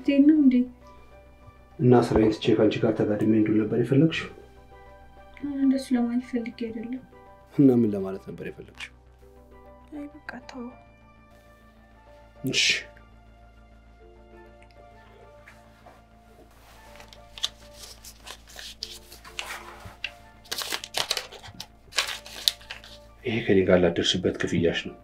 ልትሄድ ነው እንዴ? እና ስራዬን ትቼ ከአንቺ ጋር ተጋድሜ እንዱል ነበር የፈለግሽው? እንደሱ ለማለት ፈልጌ አይደለም። እና ምን ለማለት ነበር የፈለግሽው? አይ በቃ ተው። እሺ ይሄ ከኔ ጋር ላደርስበት ክፍያሽ ነው።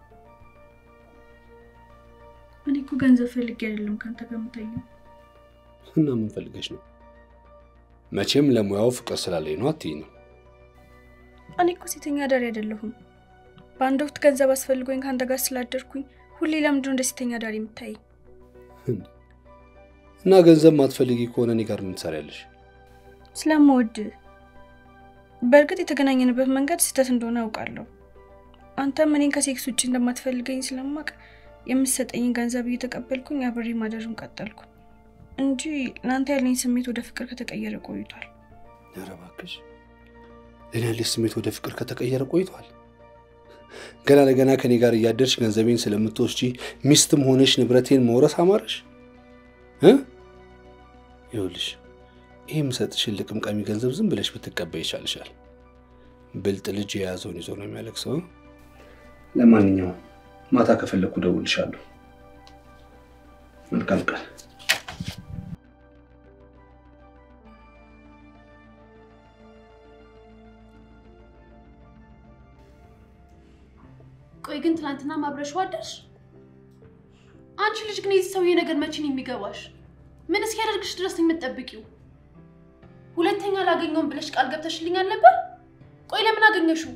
እኔ እኮ ገንዘብ ፈልጌ አይደለም ከአንተ ጋር የምተኛው። እና ምን ፈልገሽ ነው? መቼም ለሙያው ፍቅር ስላለኝ ነው አትይኝ ነው። እኔ እኮ ሴተኛ አዳሪ አይደለሁም። በአንድ ወቅት ገንዘብ አስፈልጎኝ ከአንተ ጋር ስላደርኩኝ ሁሌ ለምንድነው እንደ ሴተኛ አዳሪ የምታየኝ? እና ገንዘብ ማትፈልጊ ከሆነ እኔ ጋር ምን ትሰሪያለሽ? ስለምወድ። በእርግጥ የተገናኘንበት መንገድ ስህተት እንደሆነ አውቃለሁ። አንተም እኔን ከሴክስ ውጭ እንደማትፈልገኝ ስለማቅ የምትሰጠኝን ገንዘብ እየተቀበልኩኝ አብሬ ማደሩን ቀጠልኩ እንጂ ለአንተ ያለኝ ስሜት ወደ ፍቅር ከተቀየረ ቆይቷል። ኧረ እባክሽ ለእኔ ያለሽ ስሜት ወደ ፍቅር ከተቀየረ ቆይቷል። ገና ለገና ከኔ ጋር እያደርሽ ገንዘቤን ስለምትወስጂ ሚስትም ሆነሽ ንብረቴን መውረስ አማረሽ እ ይኸውልሽ ይህ የምሰጥሽን ልቅምቃሚ ገንዘብ ዝም ብለሽ ብትቀበይ ይሻልሻል። ብልጥ ልጅ የያዘውን ይዞ ነው የሚያለቅሰው። ለማንኛውም ማታ ከፈለግኩ እደውልልሻለሁ። መልካም ቀን። ቆይ ግን ትናንትና ማብረሽው አደርሽ? አንቺ ልጅ ግን የዚህ ሰውዬ ነገር መቼ ነው የሚገባሽ? ምን እስኪያደርግሽ ድረስ ነው የምትጠብቂው? ሁለተኛ አላገኘውም ብለሽ ቃል ገብተሽልኝ አልነበር? ቆይ ለምን አገኘሽው?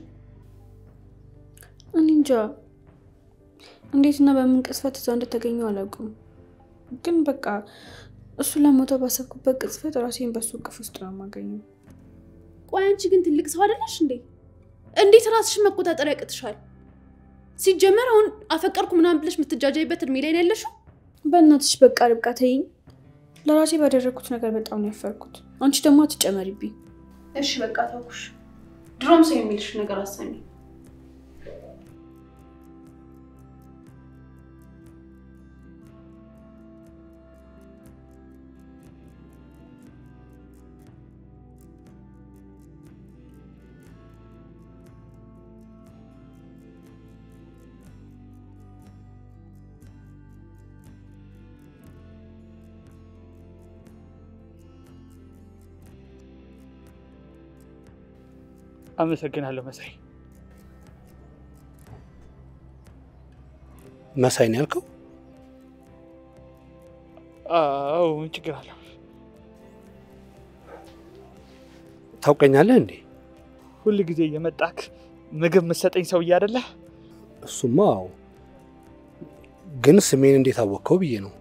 እኔ እንጃ እንዴትና በምን ቅጽበት እዛ እንደተገኘው አላውቅም። ግን በቃ እሱ ለሞተው ባሰብኩበት ቅጽበት ራሴን በሱ እቅፍ ውስጥ ነው የማገኘው። ቆይ አንቺ ግን ትልቅ ሰው አይደለሽ እንዴ? እንዴት ራስሽን መቆጣጠር ያቅትሻል? ሲጀመር አሁን አፈቀርኩ ምናምን ብለሽ የምትጃጃይበት እድሜ ላይ ነው ያለሽው። በእናትሽ በቃ ርብቃ ተይኝ። ለራሴ ባደረግኩት ነገር በጣም ነው ያፈርኩት። አንቺ ደግሞ አትጨመሪብኝ። እሺ በቃ ተውኩሽ። ድሮም ሰው የሚልሽ ነገር አሰሚ። አመሰግናለሁ መሳይ። መሳይ ነው ያልከው? አዎ ምን ችግር አለው? ታውቀኛለህ እንዴ? ሁል ጊዜ እየመጣክ ምግብ የምትሰጠኝ ሰውዬ አይደለ? እሱማ አዎ። ግን ስሜን እንዴት አወቅከው ብዬ ነው።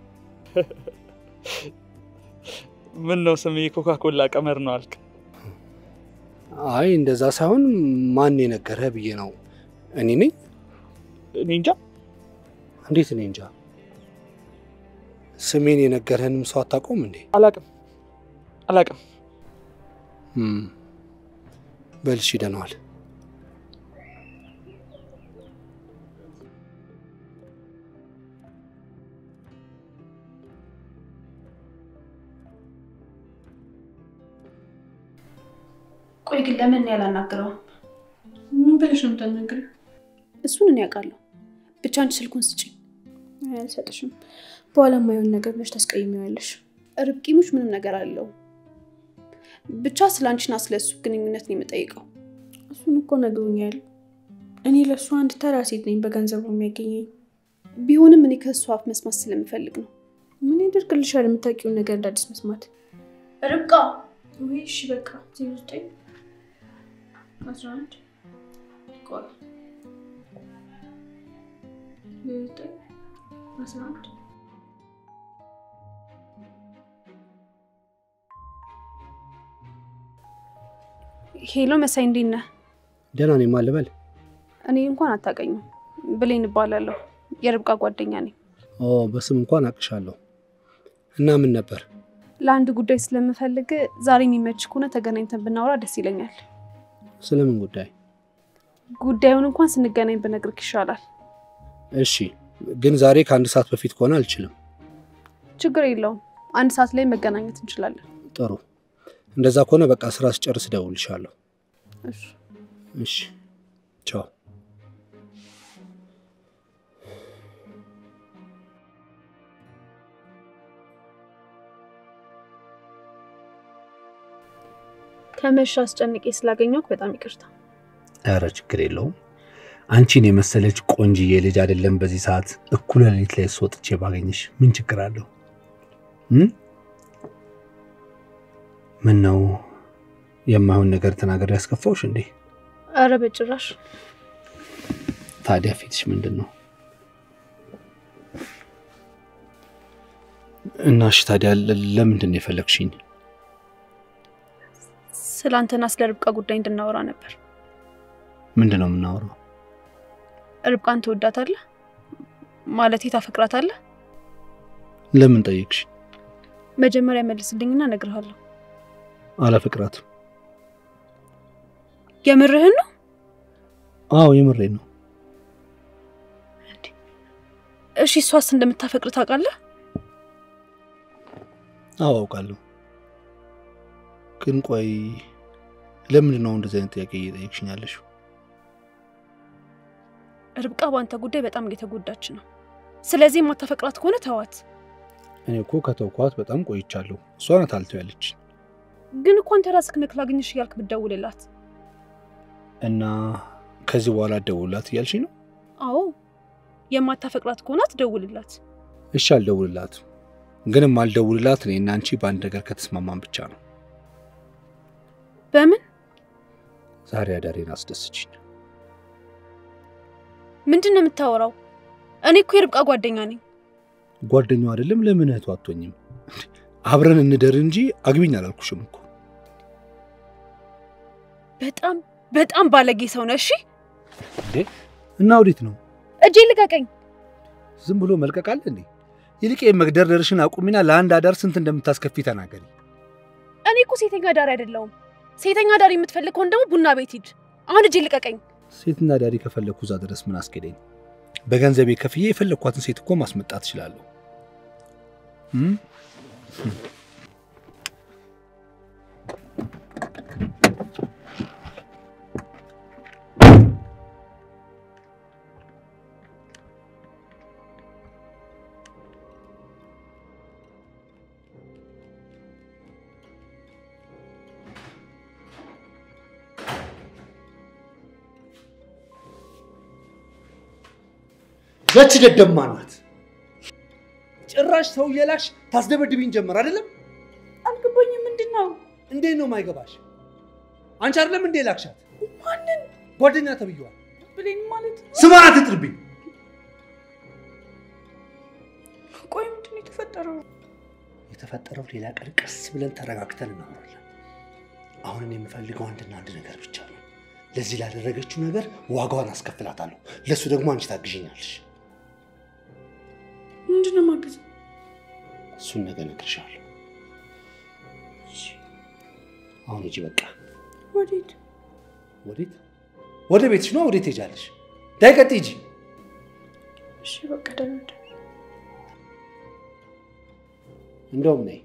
ምን ነው ስሜ ኮካኮላ ቀመር ነው አልክ? አይ እንደዛ ሳይሆን ማን የነገረህ ብዬ ነው። እኔ ነኝ? እኔ እንጃ። እንዴት እኔ እንጃ? ስሜን የነገረህንም ሰው አታውቀውም እንዴ? አላቅም አላቅም። እም፣ በል እሺ፣ ደህና ዋል። ቆይ ግን ለምን ያላናግረውም? ምን ብለሽ ነው የምታናግሪው? እሱን እኔ ያውቃለሁ። ብቻ አንቺ ስልኩን ስጪኝ። አይ አልሰጥሽም። በኋላ የማይሆን ነገር ብለሽ ታስቀይሚዋለሽ። ርብቂሙች ምንም ነገር አለው። ብቻ ስለ አንቺና ስለ እሱ ግንኙነት ነው የምጠይቀው። እሱን እኮ ነግሮኛል። እኔ ለእሱ አንድ ተራ ሴት ነኝ በገንዘቡ የሚያገኘኝ። ቢሆንም እኔ ከእሱ አፍ መስማት ስለምፈልግ ነው። ምን ያደርግልሻል የምታውቂውን ነገር እንደ አዲስ መስማት? ርብቃ ወይ እሺ በቃ ዜሮ ዘጠኝ አስራ አንድ ቆይ ዜሮ ዘጠኝ አስራ አንድ ሄሎ መሳይ፣ እንዴት ነህ? ደህና ነኝ። ማን ልበል? እኔ እንኳን አታውቀኝም። ብሌን እባላለሁ። የርብቃ ጓደኛ ነኝ። ኦ በስም እንኳን አቅሻለሁ። እና ምን ነበር? ለአንድ ጉዳይ ስለምፈልግ ዛሬ የሚመች ከሆነ ተገናኝተን ብናወራ ደስ ይለኛል። ስለምን ጉዳይ? ጉዳዩን እንኳን ስንገናኝ ብነግርክ ይሻላል። እሺ፣ ግን ዛሬ ከአንድ ሰዓት በፊት ከሆነ አልችልም። ችግር የለውም። አንድ ሰዓት ላይ መገናኘት እንችላለን። ጥሩ። እንደዛ ከሆነ በቃ ስራ ስጨርስ እደውልልሻለሁ። እሺ። እሺ፣ ቻው። ከመሻ አስጨንቄ ስላገኘሁህ በጣም ይቅርታ። ኧረ ችግር የለውም። አንቺን የመሰለች ቆንጅዬ ልጅ አይደለም በዚህ ሰዓት እኩለ ሌሊት ላይ ስወጥቼ ባገኝሽ ምን ችግር አለው? ምን ነው የማይሆን ነገር ተናገር ያስከፋውሽ እንዴ? አረ በጭራሽ። ታዲያ ፊትሽ ምንድን ነው? እና እሺ ታዲያ ለምንድን ነው የፈለግሽኝ? ስለ አንተና ስለ ርብቃ ጉዳይ እንድናወራ ነበር። ምንድን ነው የምናወራው? ርብቃን ትወዳታለህ? ማለቴ ታፈቅራታለህ? ለምን ጠየቅሽ? መጀመሪያ መልስልኝና እነግርሃለሁ። አላፈቅራትም። የምርህን ነው? አዎ የምሬን ነው። እሺ እሷስ እንደምታፈቅር ታውቃለህ? አዎ አውቃለሁ። ግን ቆይ ለምንድን ነው እንደዚህ አይነት ጥያቄ እየጠየቅሽኝ ያለሽው? ርብቃ በአንተ ጉዳይ በጣም እየተጎዳች ነው። ስለዚህ የማታፈቅራት ከሆነ ተዋት። እኔ እኮ ከተውኳት በጣም ቆይቻለሁ። እሷ ናት አልተው ያለች ግን እኮ አንተ ራስህ ነክ ላግኝሽ እያልክ ብትደውልላት እና ከዚህ በኋላ አትደውልላት እያልሽኝ ነው? አዎ የማታፈቅራት ከሆነ አትደውልላት። እሺ አልደውልላት። ግንም አልደውልላት እኔና አንቺ በአንድ ነገር ከተስማማን ብቻ ነው። በምን ዛሬ አዳሬን አስደስችኝ። ምንድን ነው የምታወራው? እኔ እኮ የርብቃ ጓደኛ ነኝ። ጓደኛው አይደለም ለምን እህቱ አትሆኝም? አብረን እንደር እንጂ አግቢኝ አላልኩሽም እኮ። በጣም በጣም ባለጌ ሰው ነህ። እሺ እንዴ እና ወዴት ነው? እጄ ልቀቀኝ። ዝም ብሎ መልቀቅ አለ እንዴ? ይልቅ መግደርደርሽን አቁሚና ለአንድ አዳር ስንት እንደምታስከፊ ተናገሪ። እኔ እኮ ሴተኛ ዳሪ አይደለሁም። ሴተኛ ዳሪ የምትፈልግ ከሆነ ደግሞ ቡና ቤት ሂድ። አሁን እጄ ልቀቀኝ። ሴትና ዳሪ ከፈለግኩ እዛ ድረስ ምን አስኬደኝ? በገንዘቤ ከፍዬ የፈለግኳትን ሴት እኮ ማስመጣት እችላለሁ። እም? ያቺ ደደማ ናት። ጭራሽ ሰው እየላክሽ ታስደበድብኝ ጀመር አይደለም? አልገባኝም። ምንድን ነው? እንዴት ነው ማይገባሽ? አንቺ አይደለም እንዴ ላክሻት? ማንን? ጓደኛ ተብዬዋል። ብሌን ማለት ነው? ስሟን አትጥርብኝ። ቆይ ምንድን ነው የተፈጠረው? የተፈጠረው ሌላ ቀን ቀስ ብለን ተረጋግተን እናወራለን። አሁን እኔ የምፈልገው አንድና አንድ ነገር ብቻ ነው። ለዚህ ላደረገችው ነገር ዋጋዋን አስከፍላታለሁ። ለእሱ ደግሞ አንቺ ታግዥኛለሽ። ምንድን ነው ማገዝ? እሱን ነገር እነግርሻለሁ። አሁን ሂጂ በቃ። ወዴት? ወዴት? ወደ ቤትሽ ነው። ወዴት ሄጃለሽ? ዳይ ቀጥ ሂጂ። እሺ በቃ ደህና ደር። እንደውም ነይ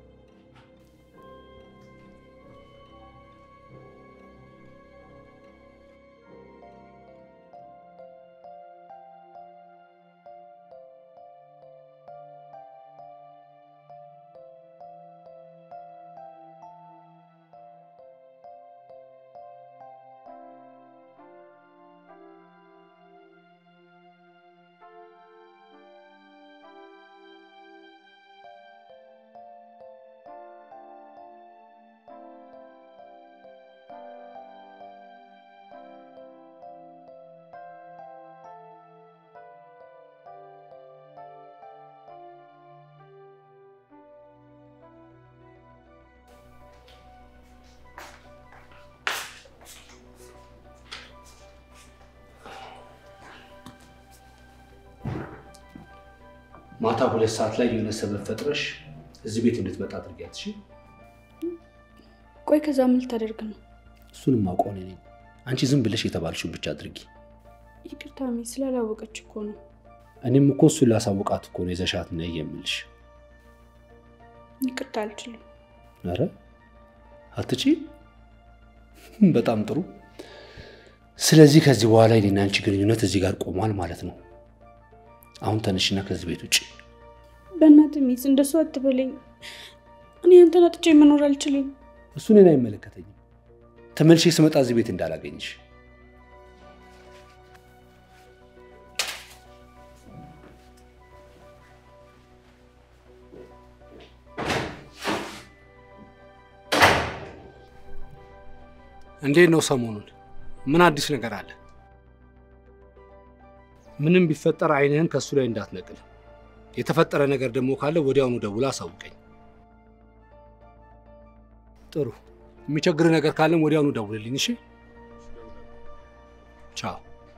ማታ ሁለት ሰዓት ላይ የሆነ ሰበብ ፈጥረሽ እዚህ ቤት እንድትመጣ አድርጊያት። እሺ? ቆይ ከዛ ምን ልታደርግ ነው? እሱንም አውቀው እኔ ነኝ። አንቺ ዝም ብለሽ የተባልሽውን ብቻ አድርጊ። ይቅርታ ሚ ስላላወቀች እኮ ነው። እኔም እኮ እሱን ላሳውቃት እኮ ነው ይዘሻት ነይ የምልሽ። ይቅርታ አልችልም። ኧረ አትቺ። በጣም ጥሩ። ስለዚህ ከዚህ በኋላ የኔና አንቺ ግንኙነት እዚህ ጋር ቆሟል ማለት ነው። አሁን ተነሽና ከዚህ ቤት ውጭ። በእናትህ ሚስ እንደሱ አትበለኝ። እኔ አንተን አጥቼ መኖር አልችልም። እሱ እኔን አይመለከተኝም። ተመልሼ ስመጣ እዚህ ቤት እንዳላገኝሽ። እንዴት ነው ሰሞኑን? ምን አዲስ ነገር አለ? ምንም ቢፈጠር አይንህን ከእሱ ላይ እንዳትነቅል። የተፈጠረ ነገር ደግሞ ካለ ወዲያውኑ ደውላ አሳውቀኝ። ጥሩ። የሚቸግር ነገር ካለም ወዲያውኑ ደውልልኝ። እሺ፣ ቻው።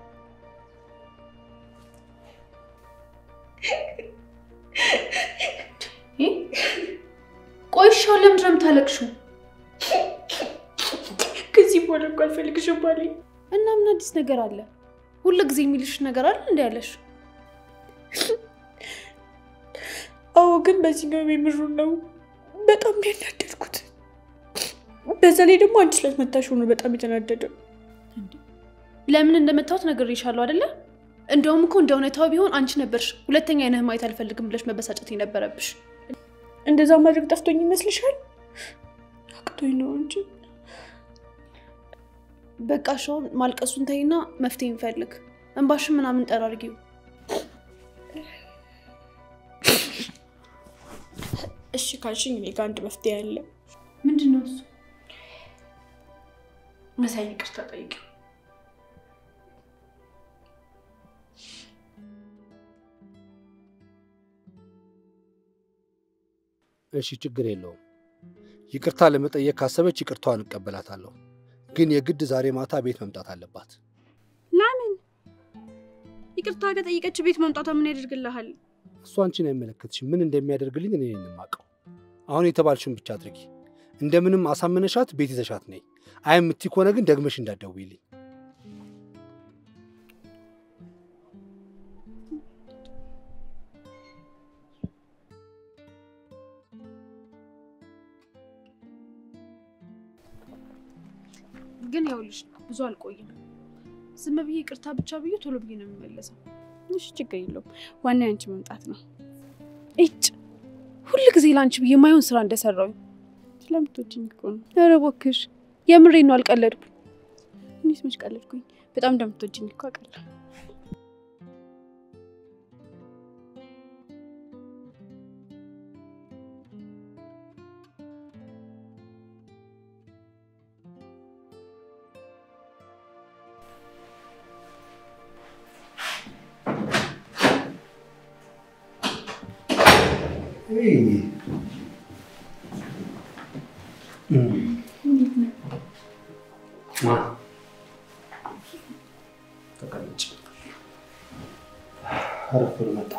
ቆይሻው ለምንድን ነው የምታለቅሽው? ከዚህ በኋላ እኮ አልፈልግሽም ባለኝ እና ምን አዲስ ነገር አለ? ሁሉ ጊዜ የሚልሽ ነገር አለ እንዲ ያለሽ? አዎ፣ ግን በዚህኛው የምሩ ነው በጣም ነው ያናደድኩት። በዛ ላይ ደግሞ አንቺ ስላስመታሽ ሆኖ በጣም የተናደደው። ለምን እንደመታወት ነግሬሻለሁ አይደለ? እንደውም እኮ እንደ እውነታው ቢሆን አንቺ ነበርሽ ሁለተኛ አይነህ ማየት አልፈልግም ብለሽ መበሳጨት የነበረብሽ። እንደዛ ማድረግ ጠፍቶኝ ይመስልሻል? አቅቶኝ ነው እንጂ በቃ ሻውን ማልቀሱን ተይና መፍትሄ እንፈልግ። እንባሽን ምናምን ጠራርጊው። እሺ ካልሽኝ እኔ ጋር አንድ መፍትሄ አለ። ምንድን ነው እሱ? መሳይ ይቅርታ ጠይቂው። እሺ፣ ችግር የለውም። ይቅርታ ለመጠየቅ ካሰበች ይቅርታዋን እቀበላታለሁ። ግን የግድ ዛሬ ማታ ቤት መምጣት አለባት። ለምን? ይቅርታ ከጠየቀች ቤት መምጣቷ ምን ያደርግልሃል? እሱ አንቺን አይመለከትሽም። ምን እንደሚያደርግልኝ እኔ ነኝ የማውቀው። አሁን የተባልሽውን ብቻ አድርጊ። እንደምንም አሳመነሻት ቤት ይዘሻት ነይ። አይ የምትይ ከሆነ ግን ደግመሽ እንዳትደውይልኝ። ግን ያውልሽ ብዙ አልቆይም። ዝም ብዬ ይቅርታ ብቻ ብዬ ቶሎ ብዬ ነው የሚመለሰው። እሺ ችግር የለውም። ዋና ያንቺ መምጣት ነው። እጭ ሁል ጊዜ ለአንቺ ብዬ የማይሆን ስራ እንደሰራውኝ። ስለምትወጂኝ እኮ ነው። ኧረ እባክሽ የምሬን ነው፣ አልቀለድኩም። እኔስ መች ቀለድኩኝ? በጣም እንደምትወጂኝ እኮ አውቃለሁ። ተቀመጭ። አረፍ ብሎ መጣ።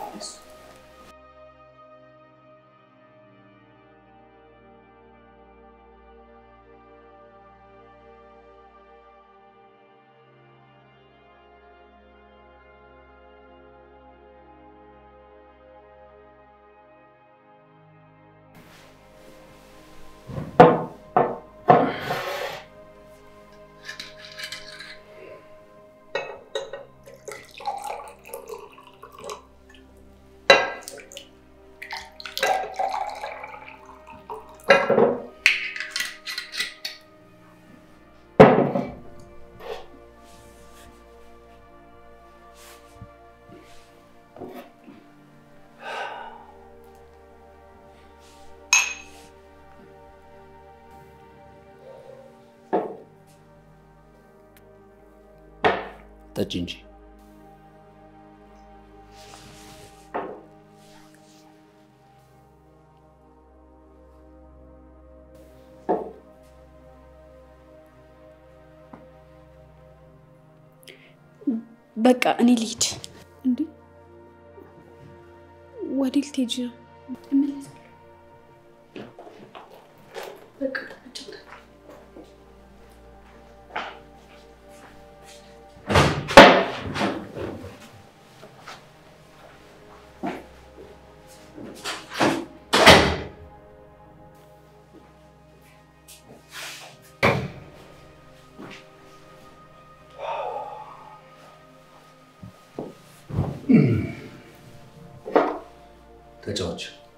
ጠጪ እንጂ በቃ እኔ ልሂድ። እንዴ ወዴት ልትሄጂ ነው? ተጫዎች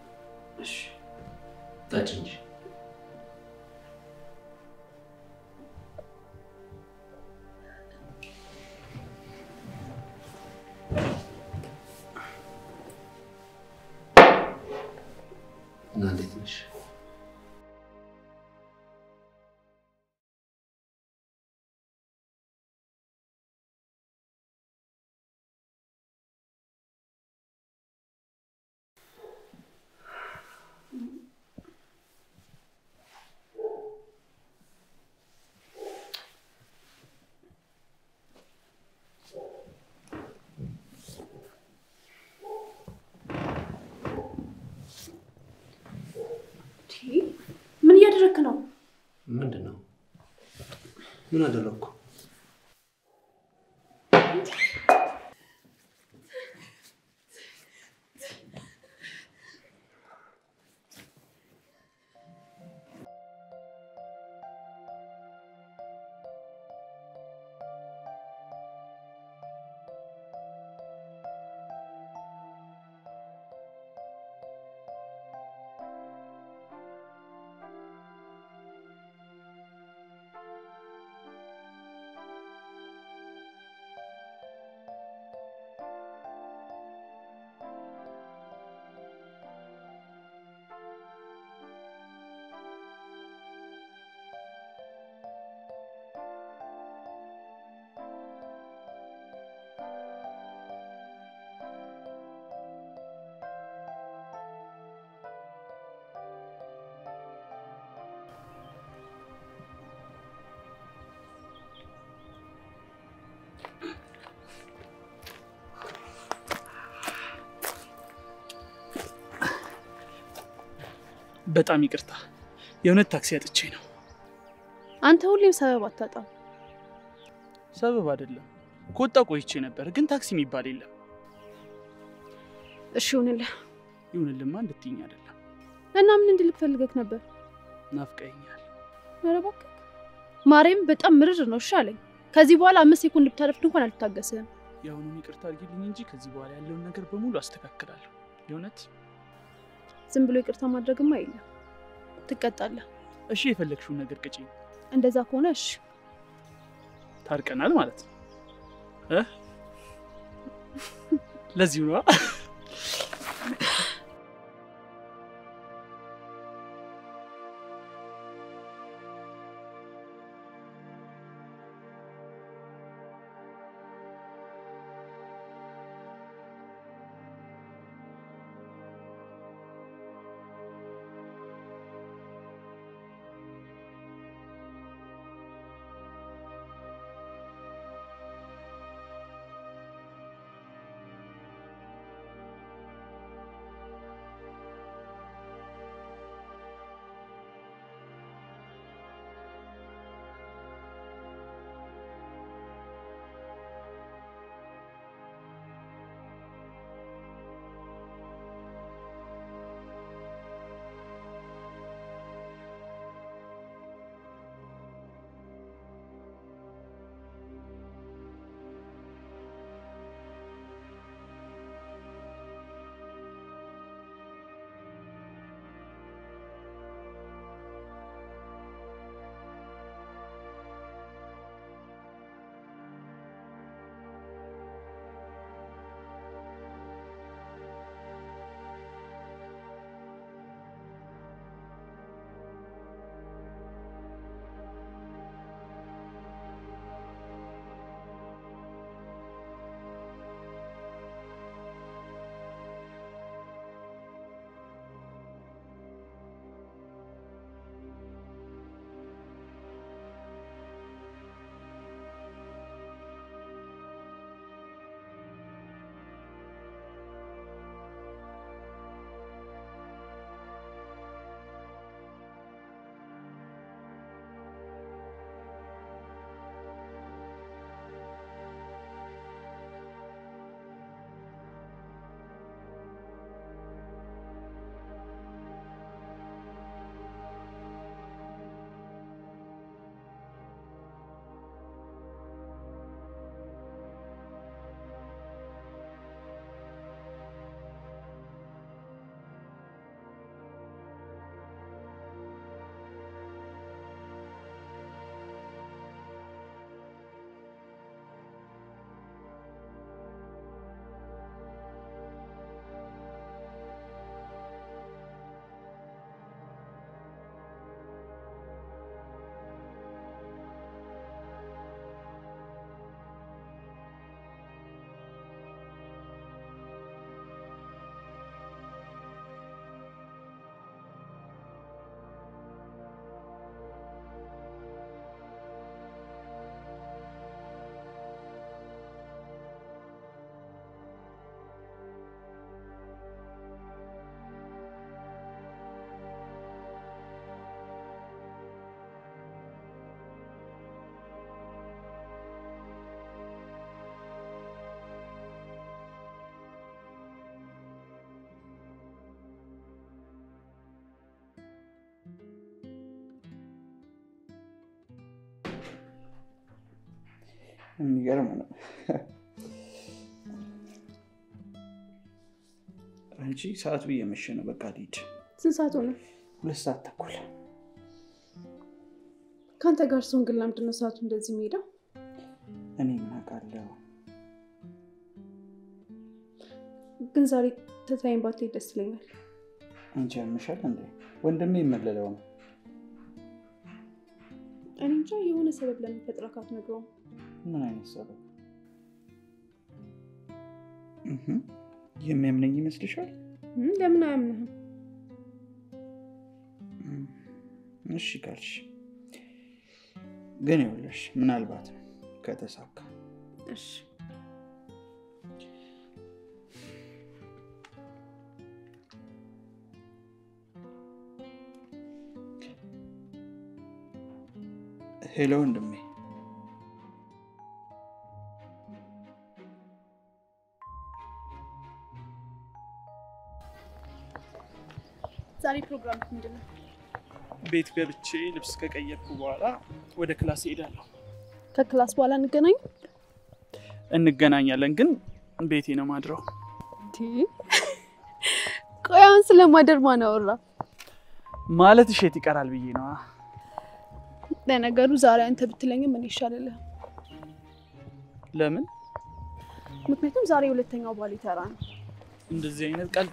ጠጭ እንጂ እና እንዴት ነሽ? ምን እያደረግክ ነው? ምንድን ነው? ምን አደረግኩ? በጣም ይቅርታ፣ የእውነት ታክሲ አጥቼ ነው። አንተ ሁሌም ሰበብ አታጣም። ሰበብ አይደለም፣ ከወጣ ቆይቼ ነበር፣ ግን ታክሲ የሚባል የለም። እሺ ይሁንልህ። ይሁንልማ እንድትይኝ አይደለም፣ እና ምን እንድልክ ፈልገህ ነበር? ናፍቀኸኛል። ኧረ እባክህ ማርያም፣ በጣም ምርር ነው። እሺ አለኝ። ከዚህ በኋላ አምስት ሴኮንድ ብታረፍድ እንኳን አልታገስህም። የአሁኑን ይቅርታ አድርጊልኝ እንጂ ከዚህ በኋላ ያለውን ነገር በሙሉ አስተካክላለሁ። የእውነት ዝም ብሎ ይቅርታ ማድረግማ የለም፣ ትቀጣለህ። እሺ፣ የፈለግሽውን ነገር ቅጪኝ። እንደዛ ከሆነ እሺ። ታርቀናል ማለት ነው እ ለዚሁ ነዋ። የሚገርም ነው። አንቺ ሰዓቱ እየመሸ ነው። በቃ ልሂድ። ስንት ሰዓት ሆነ? ሁለት ሰዓት ተኩል። ከአንተ ጋር ሰውን ግን ለምንድን ነው ሰዓቱ እንደዚህ የሚሄደው? እኔ ምን አውቃለሁ? ግን ዛሬ ትታይን ባትሄድ ደስ ይለኛል። አንቺ ያምሻል እንዴ? ወንድሜ የመለለው ነው። እኔ እንጃ የሆነ ሰበብ ለሚፈጥረ ካትነግረውም ምን አይነት ሰበብ? እህ፣ የሚያምነኝ ይመስልሻል? እም፣ ለምን አያምንህም? እም፣ እሺ ካልሽ ግን ይኸውልሽ ምናልባት ከተሳካ እሺ ሄሎ ወንድሜ ዛሬ ፕሮግራም ምንድን ነው? ቤት ገብቼ ልብስ ከቀየርኩ በኋላ ወደ ክላስ እሄዳለሁ። ከክላስ በኋላ እንገናኝ። እንገናኛለን፣ ግን ቤቴ ነው ማድረው። ቆይ አሁን ስለማደር ማን አወራ? ማለት እሸት ይቀራል ብዬ ነዋ። ለነገሩ ዛሬ አንተ ብትለኝም ምን ይሻልልህ? ለምን ምክንያቱም ዛሬ ሁለተኛው ባል ተራ ነው። እንደዚህ አይነት ቃል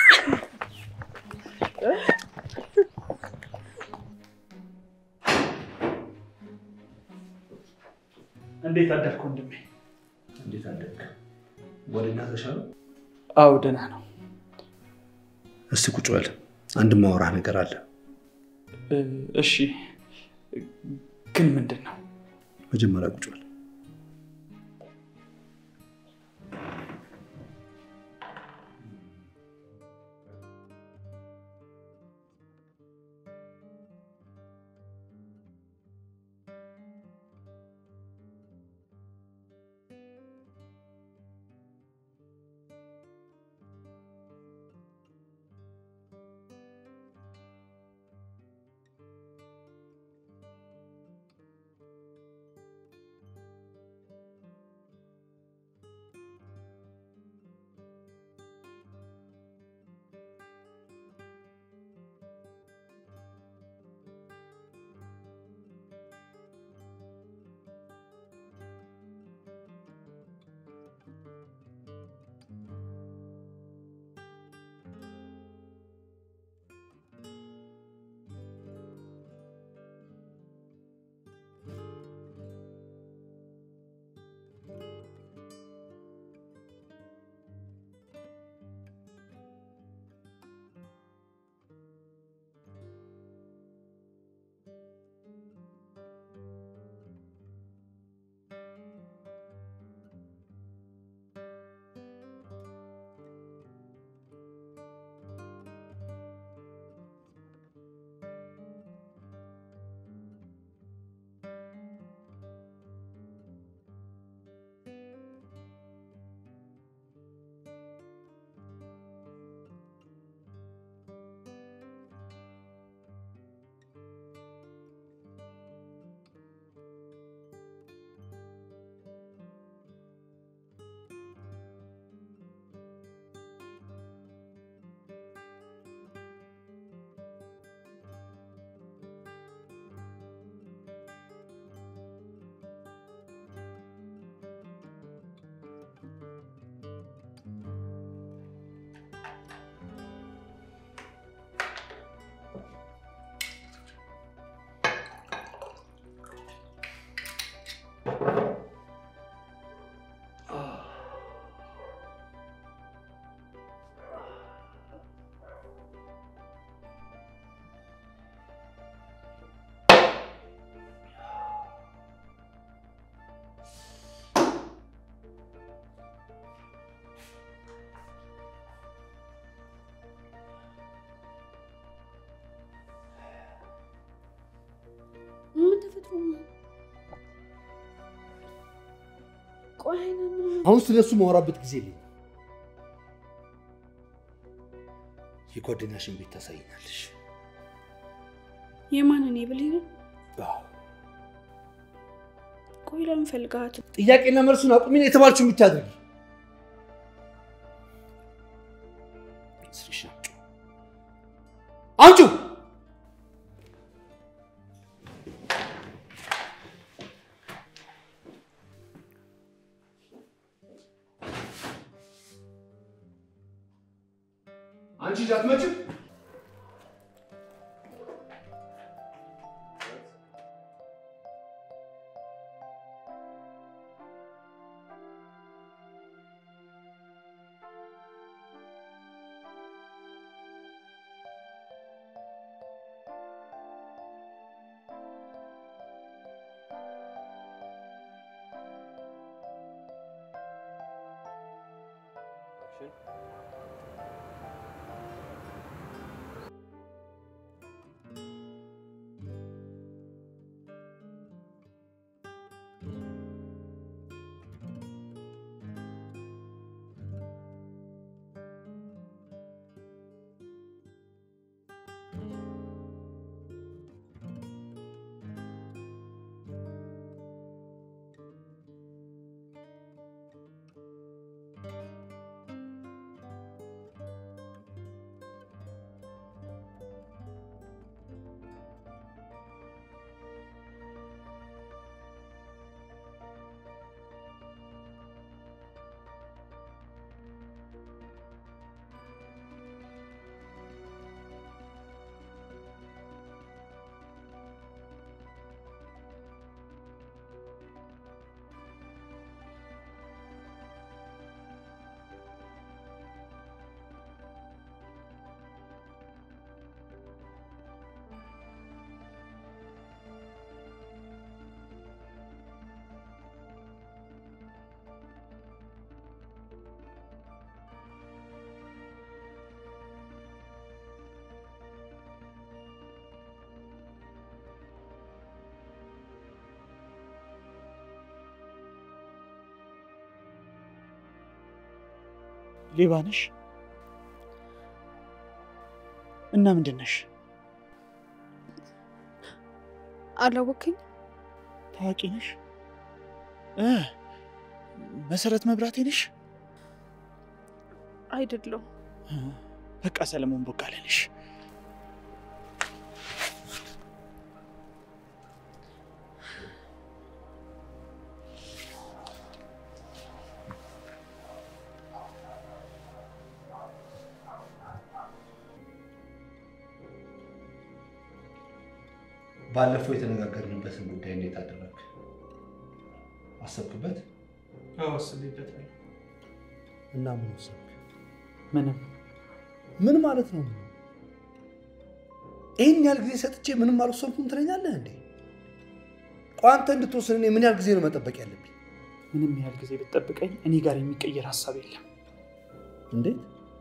እንዴት አደርክ ወንድሜ? እንዴት አደግ? ጓደኛ ተሻለ? አዎ ደህና ነው። እስቲ ቁጭ በል፣ አንድ ማውራህ ነገር አለ። እ፣ እሺ ግን ምንድን ነው? መጀመሪያ ቁጭ በል። ምን ተፈጥሮ ነው? ቆይ አይነ አሁን ስለ እሱ ማውራበት ጊዜ የለኝም። የጓደኛሽን ቤት ታሳይኛለሽ። የማንን የብሌንን? አዎ፣ ቆይ ለምን ፈልጋት? ጥያቄና መልሱን አቁሚና የተባልሽውን ብቻ አድርጊ። ስልክሽን አምጪው፣ አምጪው። አንቺ ይዘህ አትመጭም? ሌባ ነሽ እና ምንድን ነሽ? አላወቅኝ። ታዋቂ ነሽ እ መሰረት መብራቴ ነሽ? አይደለም እ፣ በቃ ሰለሞን ቦጋለ ነሽ። ባለፈው የተነጋገርንበትን ጉዳይ እንዴት አደረግ? አሰብክበት? አስቤበታለሁ። እና ምን ወሰንክ? ምንም ምን ማለት ነው? ይህን ያህል ጊዜ ሰጥቼ ምንም አልወሰንኩም ትለኛለህ እንዴ? ቆይ አንተ እንድትወስን እኔ ምን ያህል ጊዜ ነው መጠበቅ ያለብኝ? ምንም ያህል ጊዜ ብትጠብቀኝ እኔ ጋር የሚቀየር ሀሳብ የለም። እንዴት?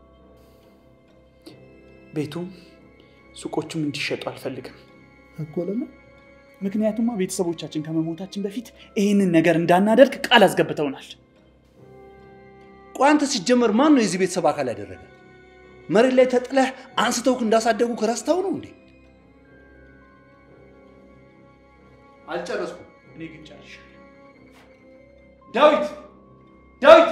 ቤቱም ሱቆቹም እንዲሸጡ አልፈልግም። እኮ ለምን? ምክንያቱማ ቤተሰቦቻችን ከመሞታችን በፊት ይህንን ነገር እንዳናደርግ ቃል አስገብተውናል። ቆይ አንተ ሲጀመር ማን ነው የዚህ ቤተሰብ አካል ያደረገ? መሬት ላይ ተጥለህ አንስተውክ እንዳሳደጉ ረስተው ነው እንዴ? አልጨረስኩም። እኔ ግን ጨርሻለሁ። ዳዊት ዳዊት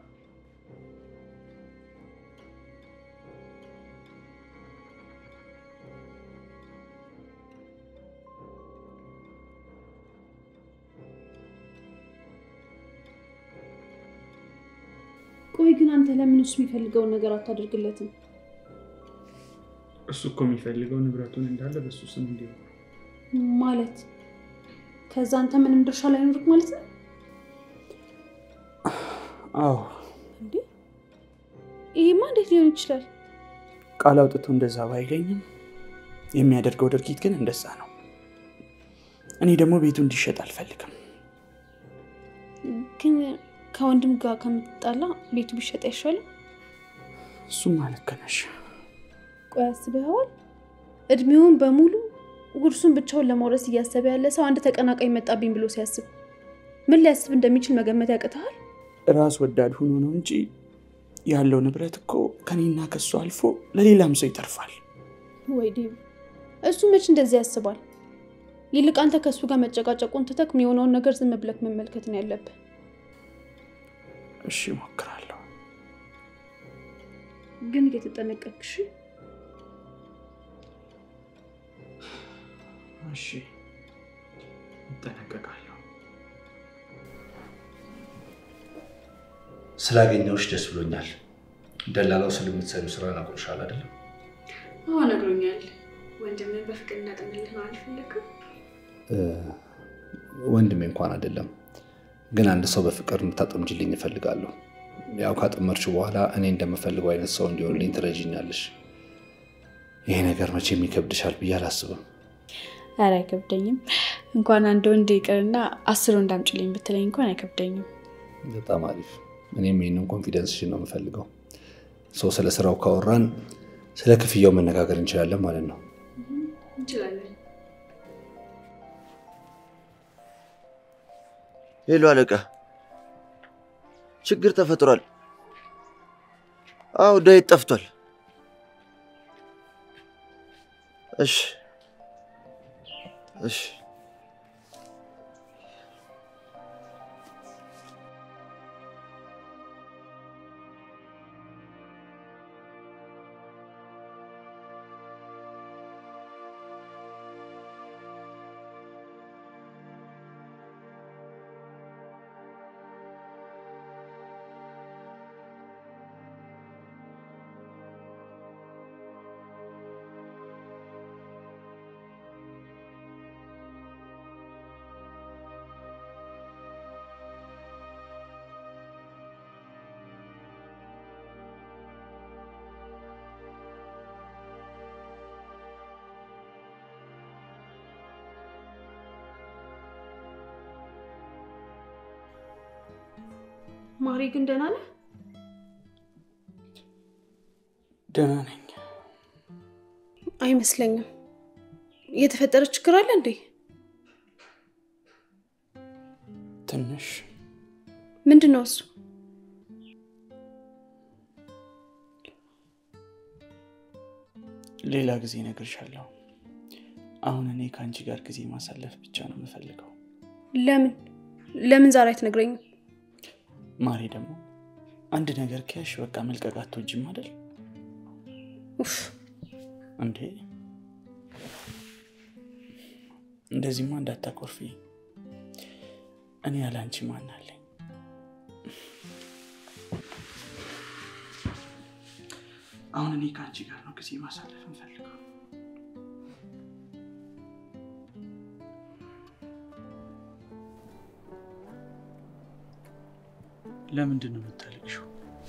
ቆይ ግን አንተ ለምን እሱ የሚፈልገውን ነገር አታደርግለትም? እሱ እኮ የሚፈልገው ንብረቱን እንዳለ በሱ ስም እንዲሆን ማለት ከዛ አንተ ምንም ድርሻ ላይኖርክ ማለት ነው አዎ እንዴ? ይሄማ እንዴት ሊሆን ይችላል? ቃል አውጥቶ እንደዛ ባይለኝም የሚያደርገው ድርጊት ግን እንደዛ ነው። እኔ ደግሞ ቤቱ እንዲሸጥ አልፈልግም። ግን ከወንድም ጋር ከምትጣላ ቤቱ ቢሸጥ አይሻልም? እሱም ልክ ነሽ። ቆይ አስበኸዋል? እድሜውን በሙሉ ውርሱን ብቻውን ለመውረስ እያሰበ ያለ ሰው አንድ ተቀናቃኝ መጣብኝ ብሎ ሲያስብ ምን ሊያስብ እንደሚችል መገመት ያቅተሃል? ራስ ወዳድ ሆኖ ነው እንጂ ያለው ንብረት እኮ ከኔና ከሱ አልፎ ለሌላም ሰው ይተርፋል። ወይ ዴቭ፣ እሱ መች እንደዚህ ያስባል? ይልቅ አንተ ከእሱ ጋር መጨቃጨቁን ትተክ የሆነውን ነገር ዝም ብለክ መመልከት ነው ያለብህ። እሺ እሞክራለሁ። ግን እየተጠነቀቅሽ እሺ እጠነቀቃለሁ። ስላገኘሁሽ ደስ ብሎኛል። ደላላው ስለምትሰሪው ስራ ናቁርሻል አይደለም? አዎ ነግሮኛል። ወንድምን በፍቅር እናጠምልህ ነው አልፈለግም። ወንድሜ እንኳን አይደለም፣ ግን አንድ ሰው በፍቅር እንድታጠምጅልኝ እፈልጋለሁ። ያው ካጠመርችው በኋላ እኔ እንደምፈልገው አይነት ሰው እንዲሆንልኝ ትረጂኛለሽ። ይሄ ነገር መቼም ይከብድሻል ብዬ አላስብም። ኧረ አይከብደኝም። እንኳን አንድ ወንድ ይቅርና አስር ወንድ አምጪልኝ ብትለኝ እንኳን አይከብደኝም። በጣም አሪፍ። እኔም ይህንን ኮንፊደንስሽን ነው የምፈልገው። ሰው ስለ ስራው ካወራን ስለ ክፍያው መነጋገር እንችላለን ማለት ነው። እንችላለን። ሄሎ አለቃ፣ ችግር ተፈጥሯል። አዎ ዳዊት ጠፍቷል። እሺ እሺ ማሪ ግን ደህና ነህ? ደህና ነኝ። አይመስለኝም። የተፈጠረ ችግር አለ እንዴ? ትንሽ ምንድን ነው እሱ? ሌላ ጊዜ እነግርሻለሁ። አሁን እኔ ከአንቺ ጋር ጊዜ ማሳለፍ ብቻ ነው የምፈልገው። ለምን ለምን ዛሬ አትነግረኝም? ማሬ ደግሞ አንድ ነገር ከያሽ በቃ መልቀቅ አትወጂም አይደል ኡፍ እንዴ? እንደዚህማ እንዳታኮርፊ። እኔ ያለ አንቺ ማን አለኝ? አሁን እኔ ከአንቺ ጋር ነው ጊዜ ማሳለፍ እንፈልገው። ለምንድን ነው የምታለቅሽው?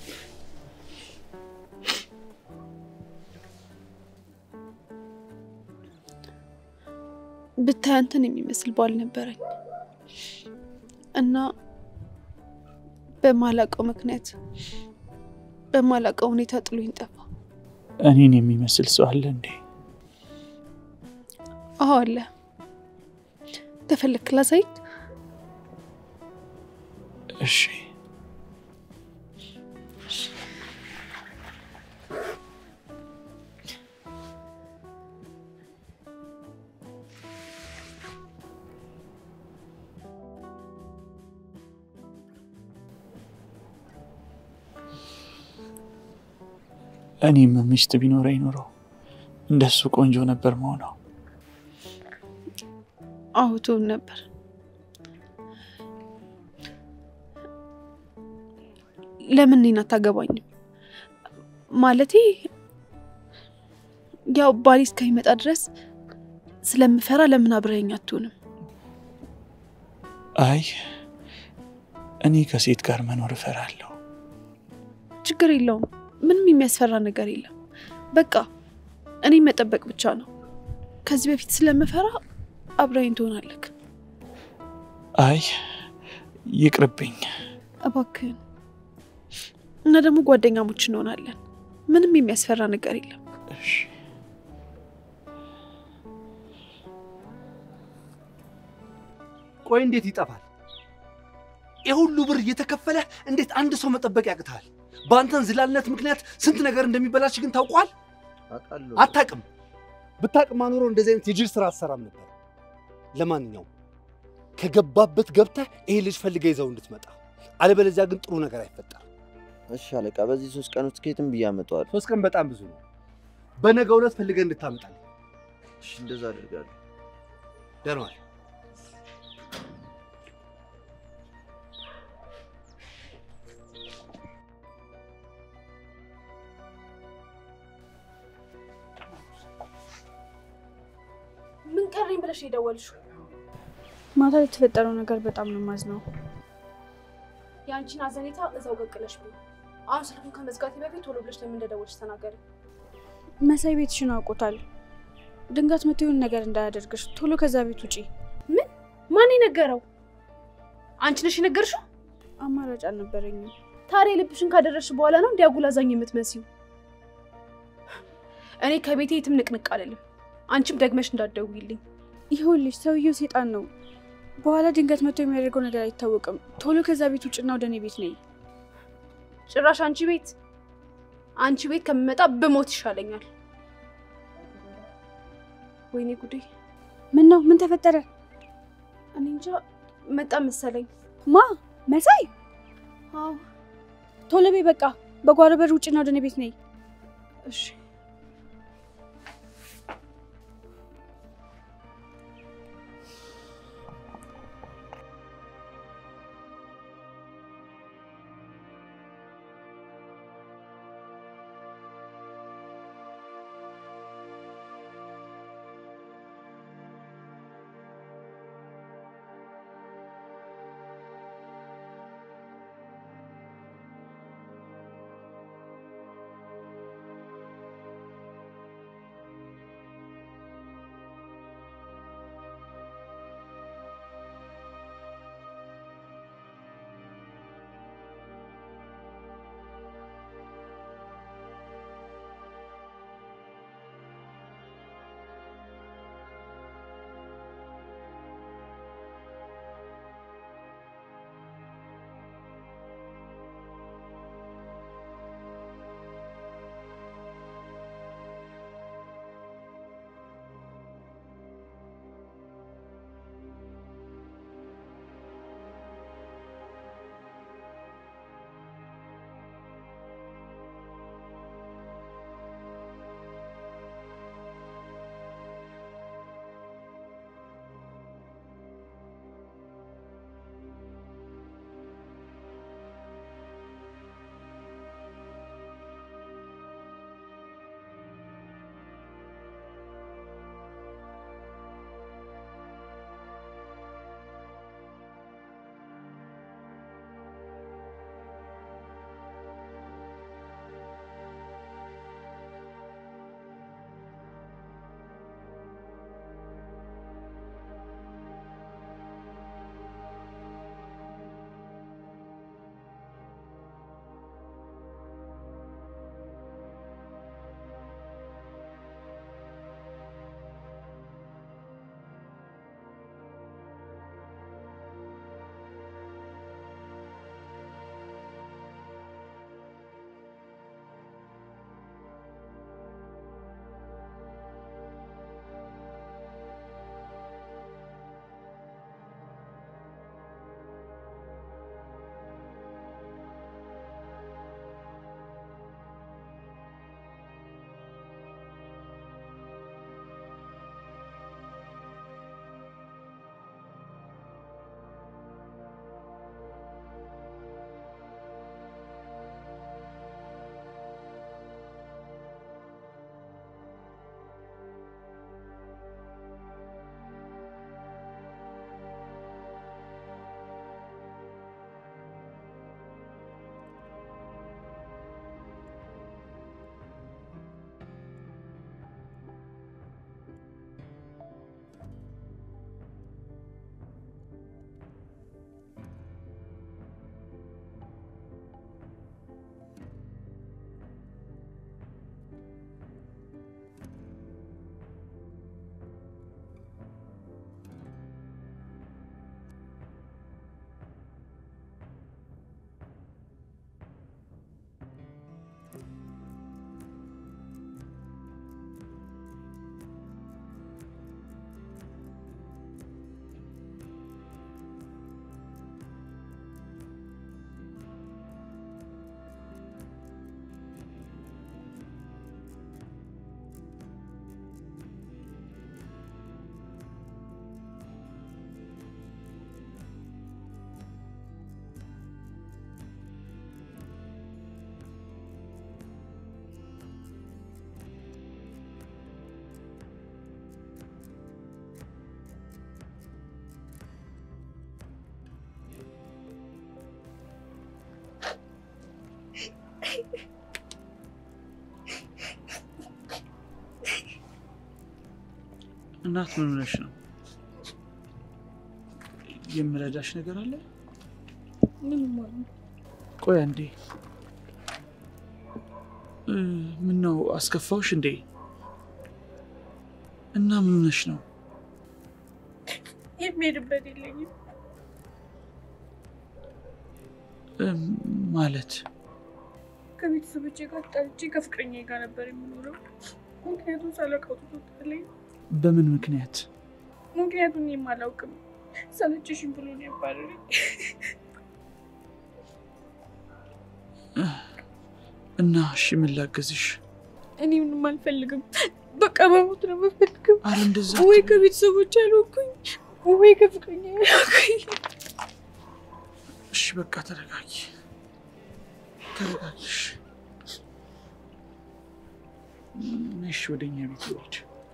ብታይ አንተን የሚመስል ባል ነበረኝ እና በማላውቀው ምክንያት በማላውቀው ሁኔታ ጥሎኝ ጠፋ። እኔን የሚመስል ሰው አለ እንዴ? አዎ አለ። ተፈለክ ላሳይክ? እሺ እኔም ሚስት ቢኖረኝ ኖሮ እንደሱ ቆንጆ ነበር መሆነው። አዎ ትሆን ነበር። ለምን እኔን አታገባኝም? ማለቴ ያው ባሌ እስከሚመጣ ድረስ ስለምፈራ ለምን አብረኸኝ አትሆንም? አይ እኔ ከሴት ጋር መኖር እፈራለሁ። ችግር የለውም። ምንም የሚያስፈራ ነገር የለም። በቃ እኔ መጠበቅ ብቻ ነው። ከዚህ በፊት ስለምፈራ አብረኸኝ ትሆናለህ። አይ ይቅርብኝ። እባክህን እና ደግሞ ጓደኛሞች እንሆናለን። ምንም የሚያስፈራ ነገር የለም። እሺ ቆይ እንዴት ይጠፋል? የሁሉ ብር እየተከፈለ እንዴት አንድ ሰው መጠበቅ ያቅታል? በአንተን ዝላልነት ምክንያት ስንት ነገር እንደሚበላሽ ግን ታውቋል? አውቃለሁ። አታቅም። ብታቅማ ኖሮ እንደዚህ አይነት የጅል ስራ አትሰራም ነበር። ለማንኛውም ከገባበት ገብተህ ይሄ ልጅ ፈልገ ይዘው እንድትመጣ፣ አለበለዚያ ግን ጥሩ ነገር አይፈጠርም። እሺ አለቃ፣ በዚህ ሶስት ቀን ውስጥ ከየትም ብዬ አመጣዋለሁ። ሶስት ቀን በጣም ብዙ ነው። በነገው ዕለት ፈልገህ እንድታመጣል። እሺ እንደዛ አደርጋለሁ። ደህና ዋል። ምን ቀረኝ ብለሽ የደወልሽው? ማታ የተፈጠረው ነገር በጣም ነው የማዝነው። የአንቺን አዘኔታ እዛው ቀቅለሽ ብሎ አሁን ስልኩን ከመዝጋቴ በፊት ቶሎ ብለሽ ለምን እንደደወልሽ ተናገሪ። መሳይ ቤትሽን አውቆታል። ድንጋት መቶ የሆነ ነገር እንዳያደርግሽ ቶሎ ከዛ ቤት ውጪ። ምን? ማን የነገረው? አንቺ ነሽ የነገርሽው? አማራጭ አልነበረኝም። ታዲያ ልብሽን ካደረሽ በኋላ ነው እንዲያጉል አዛኝ የምትመስዩ። እኔ ከቤቴ የትም ንቅንቅ አልልም። አንቺም ደግመሽ እንዳትደውይልኝ። ይኸውልሽ ሰውየው ሴጣን ነው። በኋላ ድንገት መቶ የሚያደርገው ነገር አይታወቅም። ቶሎ ከዛ ቤት ውጭና ወደ እኔ ቤት ነይ። ጭራሽ አንቺ ቤት አንቺ ቤት ከምመጣ ብሞት ይሻለኛል። ወይኔ ጉዴ! ምን ነው? ምን ተፈጠረ? እኔ እንጃ መጣ መሰለኝ። ማ መሳይ? አዎ ቶሎ በይ በቃ። በጓሮ በር ውጭና ወደ እኔ ቤት ነይ። እሺ። እናት ምን ሆነሽ ነው? የምረዳሽ ነገር አለ? ምንም አሉ ቆይ አንዴ። እ፣ ምን ነው አስከፋውሽ እንዴ? እና ምን ሆነሽ ነው? የሚሄድበት የለኝም። እ፣ ማለት ከቤተሰቦቼ ጋር ጣልቼ ከፍቅረኛ ጋር ነበር የምኖረው። ምክንያቱም ሳላውቀው ትቶታለኝ። በምን ምክንያት? ምክንያቱም እኔም አላውቅም። ሰለቸሽኝ ብሎ ነው ያባረረኝ። እና እሺ ምን ላገዝሽ? እኔ ምንም አልፈልግም። በቃ መሞት ነው የምፈልገው። አረ እንደዛ ወይ ከቤተሰቦች አልሆንኩኝ ወይ ከፍቅረኛ አልሆንኩኝ። እሺ በቃ ተረጋጊ፣ ተረጋጊሽ። እሺ ወደ እኛ ቤት ልሂድ።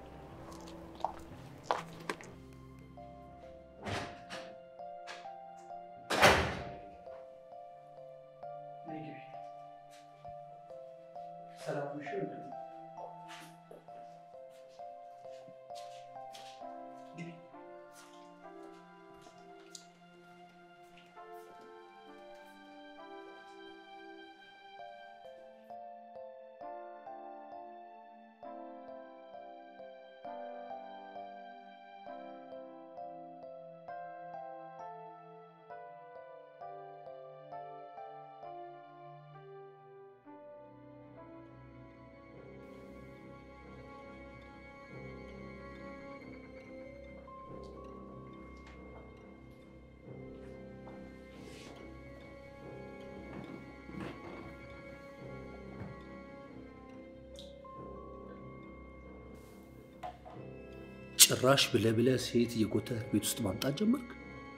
ጭራሽ ብለህ ብለህ ሴት እየጎተተህ ቤት ውስጥ ማምጣት ጀመርክ?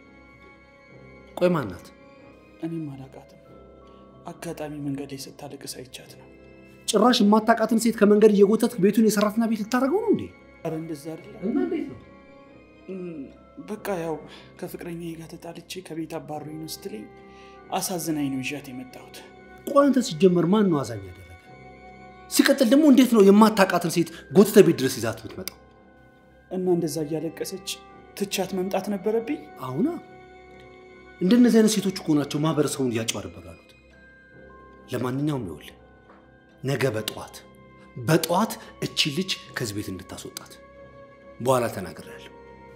ቆይ ማናት? እኔም አላውቃትም። አጋጣሚ መንገድ ላይ ስታለቅስ አይቻት ነው። ጭራሽ የማታውቃትን ሴት ከመንገድ እየጎተትክ ቤቱን የሰራተኛ ቤት ልታደርገው ነው እንዴ? አረ እንደዛ አይደለም። እና እንዴት ነው? እም፣ በቃ ያው ከፍቅረኛ ጋር ተጣልቼ ከቤት አባሮኝ ነው ስትለኝ አሳዝናኝ ነው ይዣት የመጣሁት። ቆይ አንተ ሲጀመር ማን ነው አዛኝ ያደረገ? ሲቀጥል ደግሞ እንዴት ነው የማታውቃትን ሴት ጎትተህ ቤት ድረስ ይዛት የምትመጣው? እና እንደዛ እያለቀሰች ትቻት መምጣት ነበረብኝ። አሁና እንደነዚህ አይነት ሴቶች እኮ ናቸው ማህበረሰቡን እያጭበረበሩ ያሉት። ለማንኛውም ይኸውልህ ነገ በጠዋት በጠዋት እቺ ልጅ ከዚህ ቤት እንድታስወጣት በኋላ ተናግሬያለሁ።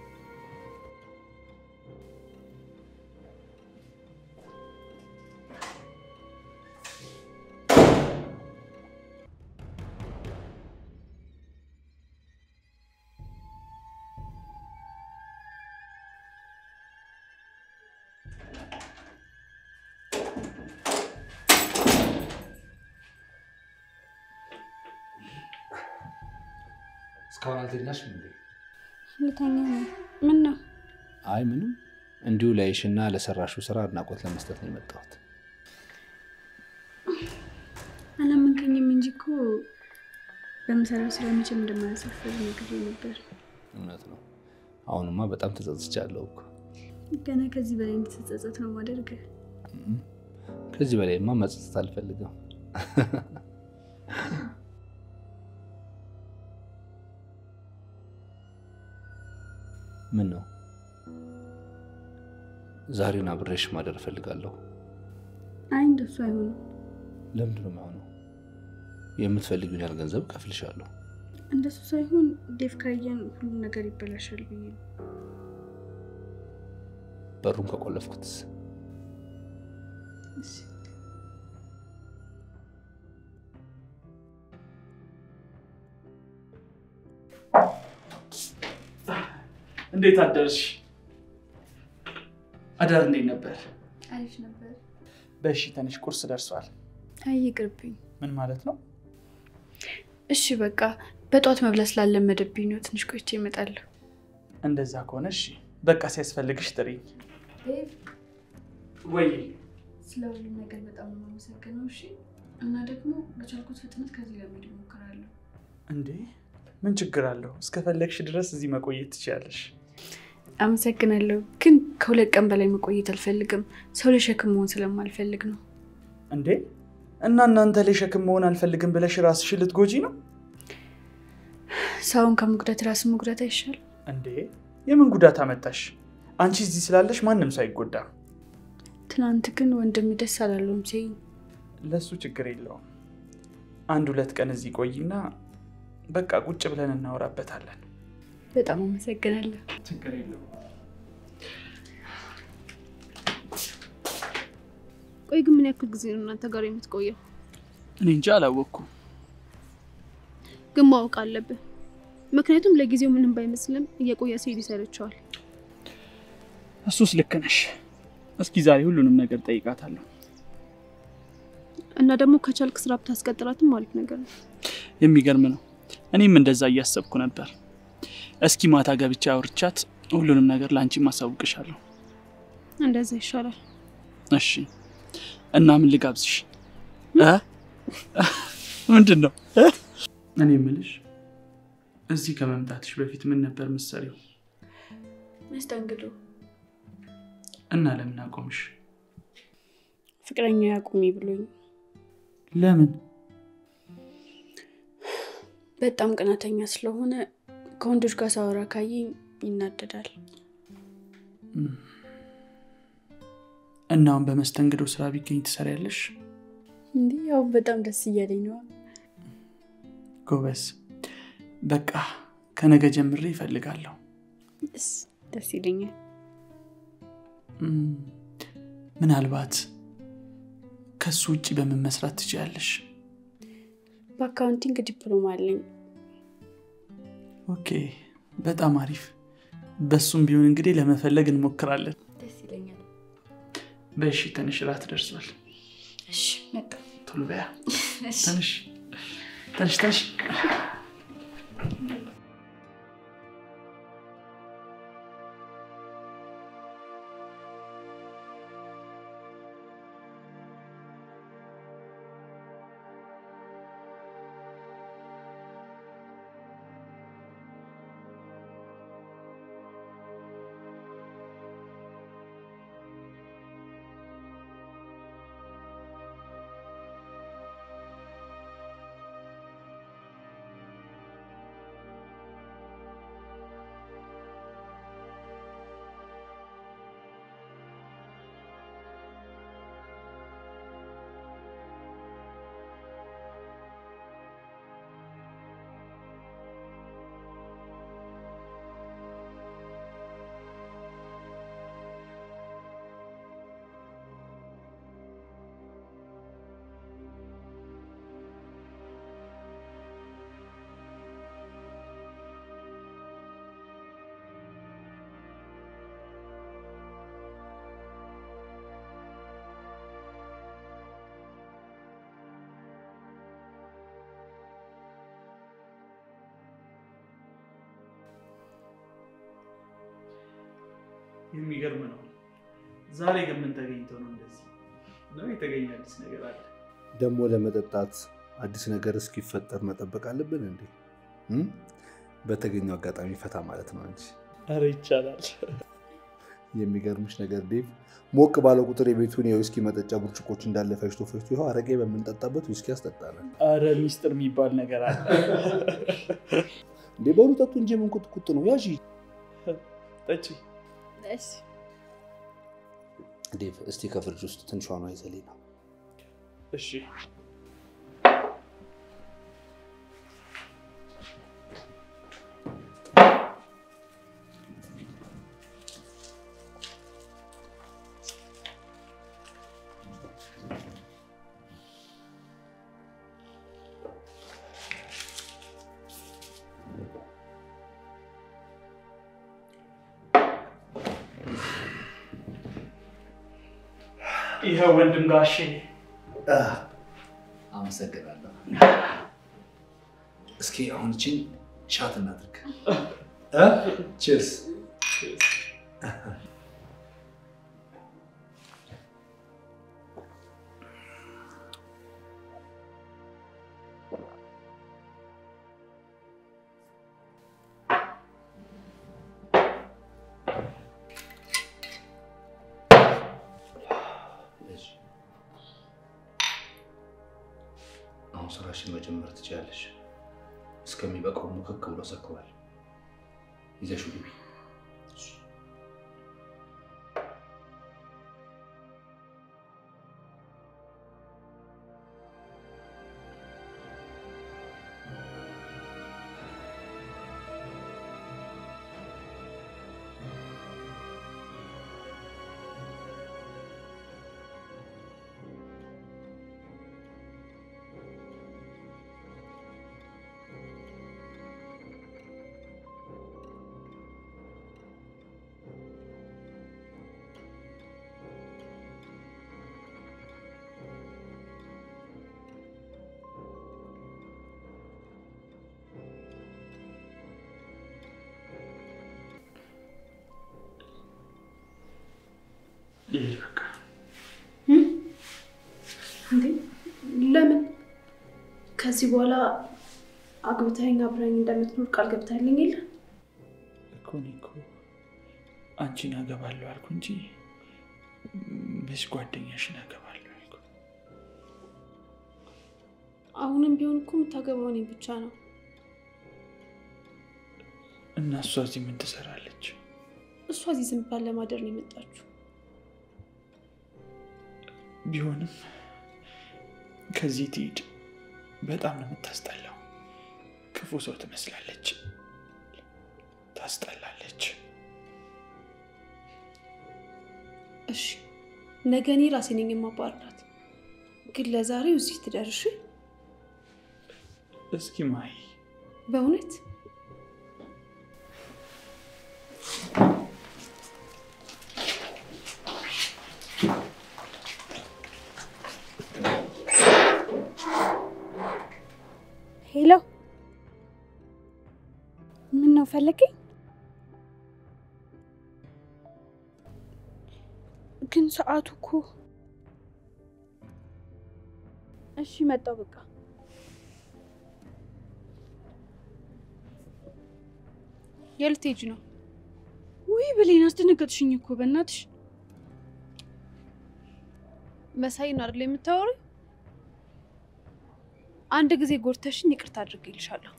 እስካሁን አልተኛሽም እንዴ? ልተኛ ነው። ምን ነው? አይ ምንም፣ እንዲሁ ላይሽና ለሰራሹ ስራ አድናቆት ለመስጠት ነው የመጣሁት። አላመንከኝም እንጂ እኮ በምሰራው ስራ መቼም እንደማያሳፍር ነግሬ ነበር። እውነት ነው። አሁንማ በጣም ተጸጽቻለሁ እኮ። ገና ከዚህ በላይ እንድትጸጸት ነው ማደርግ። ከዚህ በላይማ መጸጸት አልፈልግም። ምን ነው ዛሬን አብሬሽ ማደር እፈልጋለሁ። አይ እንደሱ አይሆንም። ለምንድን ነው የማይሆነው? የምትፈልጊውን ያህል ገንዘብ እከፍልሻለሁ። እንደሱ ሳይሆን ዴቭ ካየን ሁሉ ነገር ይበላሻል ብዬ ነው። በሩን ከቆለፍኩትስ? እሺ። እንዴት አደርሽ? አዳር እንዴት ነበር? አሪፍ ነበር። በእሺ ተነሽ፣ ቁርስ ደርሷል። አይ ይቅርብኝ። ምን ማለት ነው? እሺ በቃ በጠዋት መብላት ስላለመደብኝ ነው። ትንሽ ቆይቼ እመጣለሁ። እንደዛ ከሆነ እሺ፣ በቃ ሲያስፈልግሽ ጥሪኝ። ወይ ስለ ሁሉም ነገር በጣም ነው የማመሰግነው። እሺ እና ደግሞ በቻልኩት ፍጥነት ከዚህ ለመሄድ እሞክራለሁ። እንዴ ምን ችግር አለው? እስከፈለግሽ ድረስ እዚህ መቆየት ትችያለሽ። አመሰግናለሁ፣ ግን ከሁለት ቀን በላይ መቆየት አልፈልግም። ሰው ለሸክም መሆን ስለማልፈልግ ነው። እንዴ እና እናንተ ላይ ሸክም መሆን አልፈልግም ብለሽ ራስሽን ልትጎጂ ነው? ሰውን ከመጉዳት ራስን መጉዳት አይሻል? እንዴ የምን ጉዳት አመጣሽ? አንቺ እዚህ ስላለሽ ማንም ሰው አይጎዳም። ትናንት ግን ወንድሜ ደስ አላለውም ሲኝ ለሱ ችግር የለውም። አንድ ሁለት ቀን እዚህ ቆይና በቃ ቁጭ ብለን እናወራበታለን። በጣም አመሰግናለሁ። ችግር የለውም። ቆይ ግን ምን ያክል ጊዜ ነው እናንተ ጋር የምትቆየው? እኔ እንጂ አላወቅኩም። ግን ማወቅ አለብህ። ምክንያቱም ለጊዜው ምንም ባይመስልም እየቆየ ሲሄድ ይሰለቸዋል። እሱስ ልክ ነሽ። እስኪ ዛሬ ሁሉንም ነገር ጠይቃታለሁ። እና ደግሞ ከቻልክ ስራ ብታስቀጥላትም አሪፍ ነገር ነው። የሚገርም ነው። እኔም እንደዛ እያሰብኩ ነበር። እስኪ ማታ ገብቻ አውርቻት ሁሉንም ነገር ለአንቺ ማሳውቅሻለሁ። እንደዛ ይሻላል። እሺ። እና ምን ልጋብዝሽ? እ? ምንድን ነው? እኔ የምልሽ እዚህ ከመምጣትሽ በፊት ምን ነበር ምሰሪው? መስተንግዶ እና ለምን አቆምሽ? ፍቅረኛ ያቁሚ ብሎኝ ለምን? በጣም ቅናተኛ ስለሆነ ከወንዶች ጋር ሳወራ ካየኝ ይናደዳል። እና አሁን በመስተንግዶ ስራ ቢገኝ ትሰሪያለሽ? እንዲህ ያው በጣም ደስ እያለኝ ነዋ። ጎበዝ። በቃ ከነገ ጀምሬ ይፈልጋለሁ። ደስ ደስ ይለኛል። እም፣ ምናልባት ከሱ ውጭ በምን መስራት ትችያለሽ? በአካውንቲንግ ዲፕሎማ አለኝ። ኦኬ፣ በጣም አሪፍ። በሱም ቢሆን እንግዲህ ለመፈለግ እንሞክራለን። ደስ ይለኛል። በሺ ትንሽ ራት ደርሷል። እሺ መጣ። ቶሎ በያ። ትንሽ ትንሽ ትንሽ የሚገርም ነው። ዛሬ ግን ምን ተገኝቶ ነው እንደዚህ ነው? የተገኘ አዲስ ነገር አለ? ደግሞ ለመጠጣት አዲስ ነገር እስኪፈጠር መጠበቅ አለብን እንዴ? እም? በተገኘው አጋጣሚ ፈታ ማለት ነው እንጂ። ኧረ ይቻላል። የሚገርምሽ ነገር ዴቭ፣ ሞቅ ባለ ቁጥር የቤቱን የዊስኪ መጠጫ ብርጭቆች እንዳለ ፈሽቶ ፈሽቶ ይኸው አረቄ በምንጠጣበት ዊስኪ ያስጠጣለን። ኧረ ሚስጥር የሚባል ነገር አለ። እንዴ በሉ ጠጡ እንጂ ምን ቁጥቁጥ ነው? ያዥ ጠጪ። እሺ ዴቭ፣ እስቲ ከፍሪጅ ውስጥ ትንሿን ይዘልኝ ነው። እሺ ይኸው ወንድም ጋሼ አመሰግናለሁ። እስኪ አሁን ችን ሻት እናድርግ። ቺርስ። አሁን ስራሽን መጀመር ትችላለሽ። እስከሚበቃው ሙክክ ብሎ ሰክሯል። ይዘሽው ግቢ። ልሂድ በቃ። እንዴ ለምን? ከዚህ በኋላ አግብተኸኝ አብረኝ እንደምትኖር ቃል ገብተህልኝ የለ? እኮ እኔ እኮ አንቺን አገባለሁ አልኩ እንጂ መች ጓደኛሽን አገባለሁ አልኩ። አሁንም ቢሆን እኮ የምታገባው እኔን ብቻ ነው። እና እሷ እዚህ ምን ትሰራለች? እሷ እዚህ ዝም ብላ ለማደር ነው የመጣችው። ቢሆንም ከዚህ ትሂድ። በጣም ነው የምታስጠላው። ክፉ ሰው ትመስላለች፣ ታስጠላለች። እሺ ነገ እኔ ራሴ ነኝ የማባርራት። ግን ለዛሬው እዚህ ትደርሽ እስኪ ማይ በእውነት ሄሎ፣ ምን ነው ፈለገኝ? ግን ሰዓቱ እኮ እሺ፣ መጣው በቃ የት ልትሄጂ ነው? ውይ ብሌን አስደነገጥሽኝ እኮ በእናትሽ። መሳይን አይደል የምታወሪው? አንድ ጊዜ ጎድተሽኝ ይቅርታ አድርጌልሻለሁ።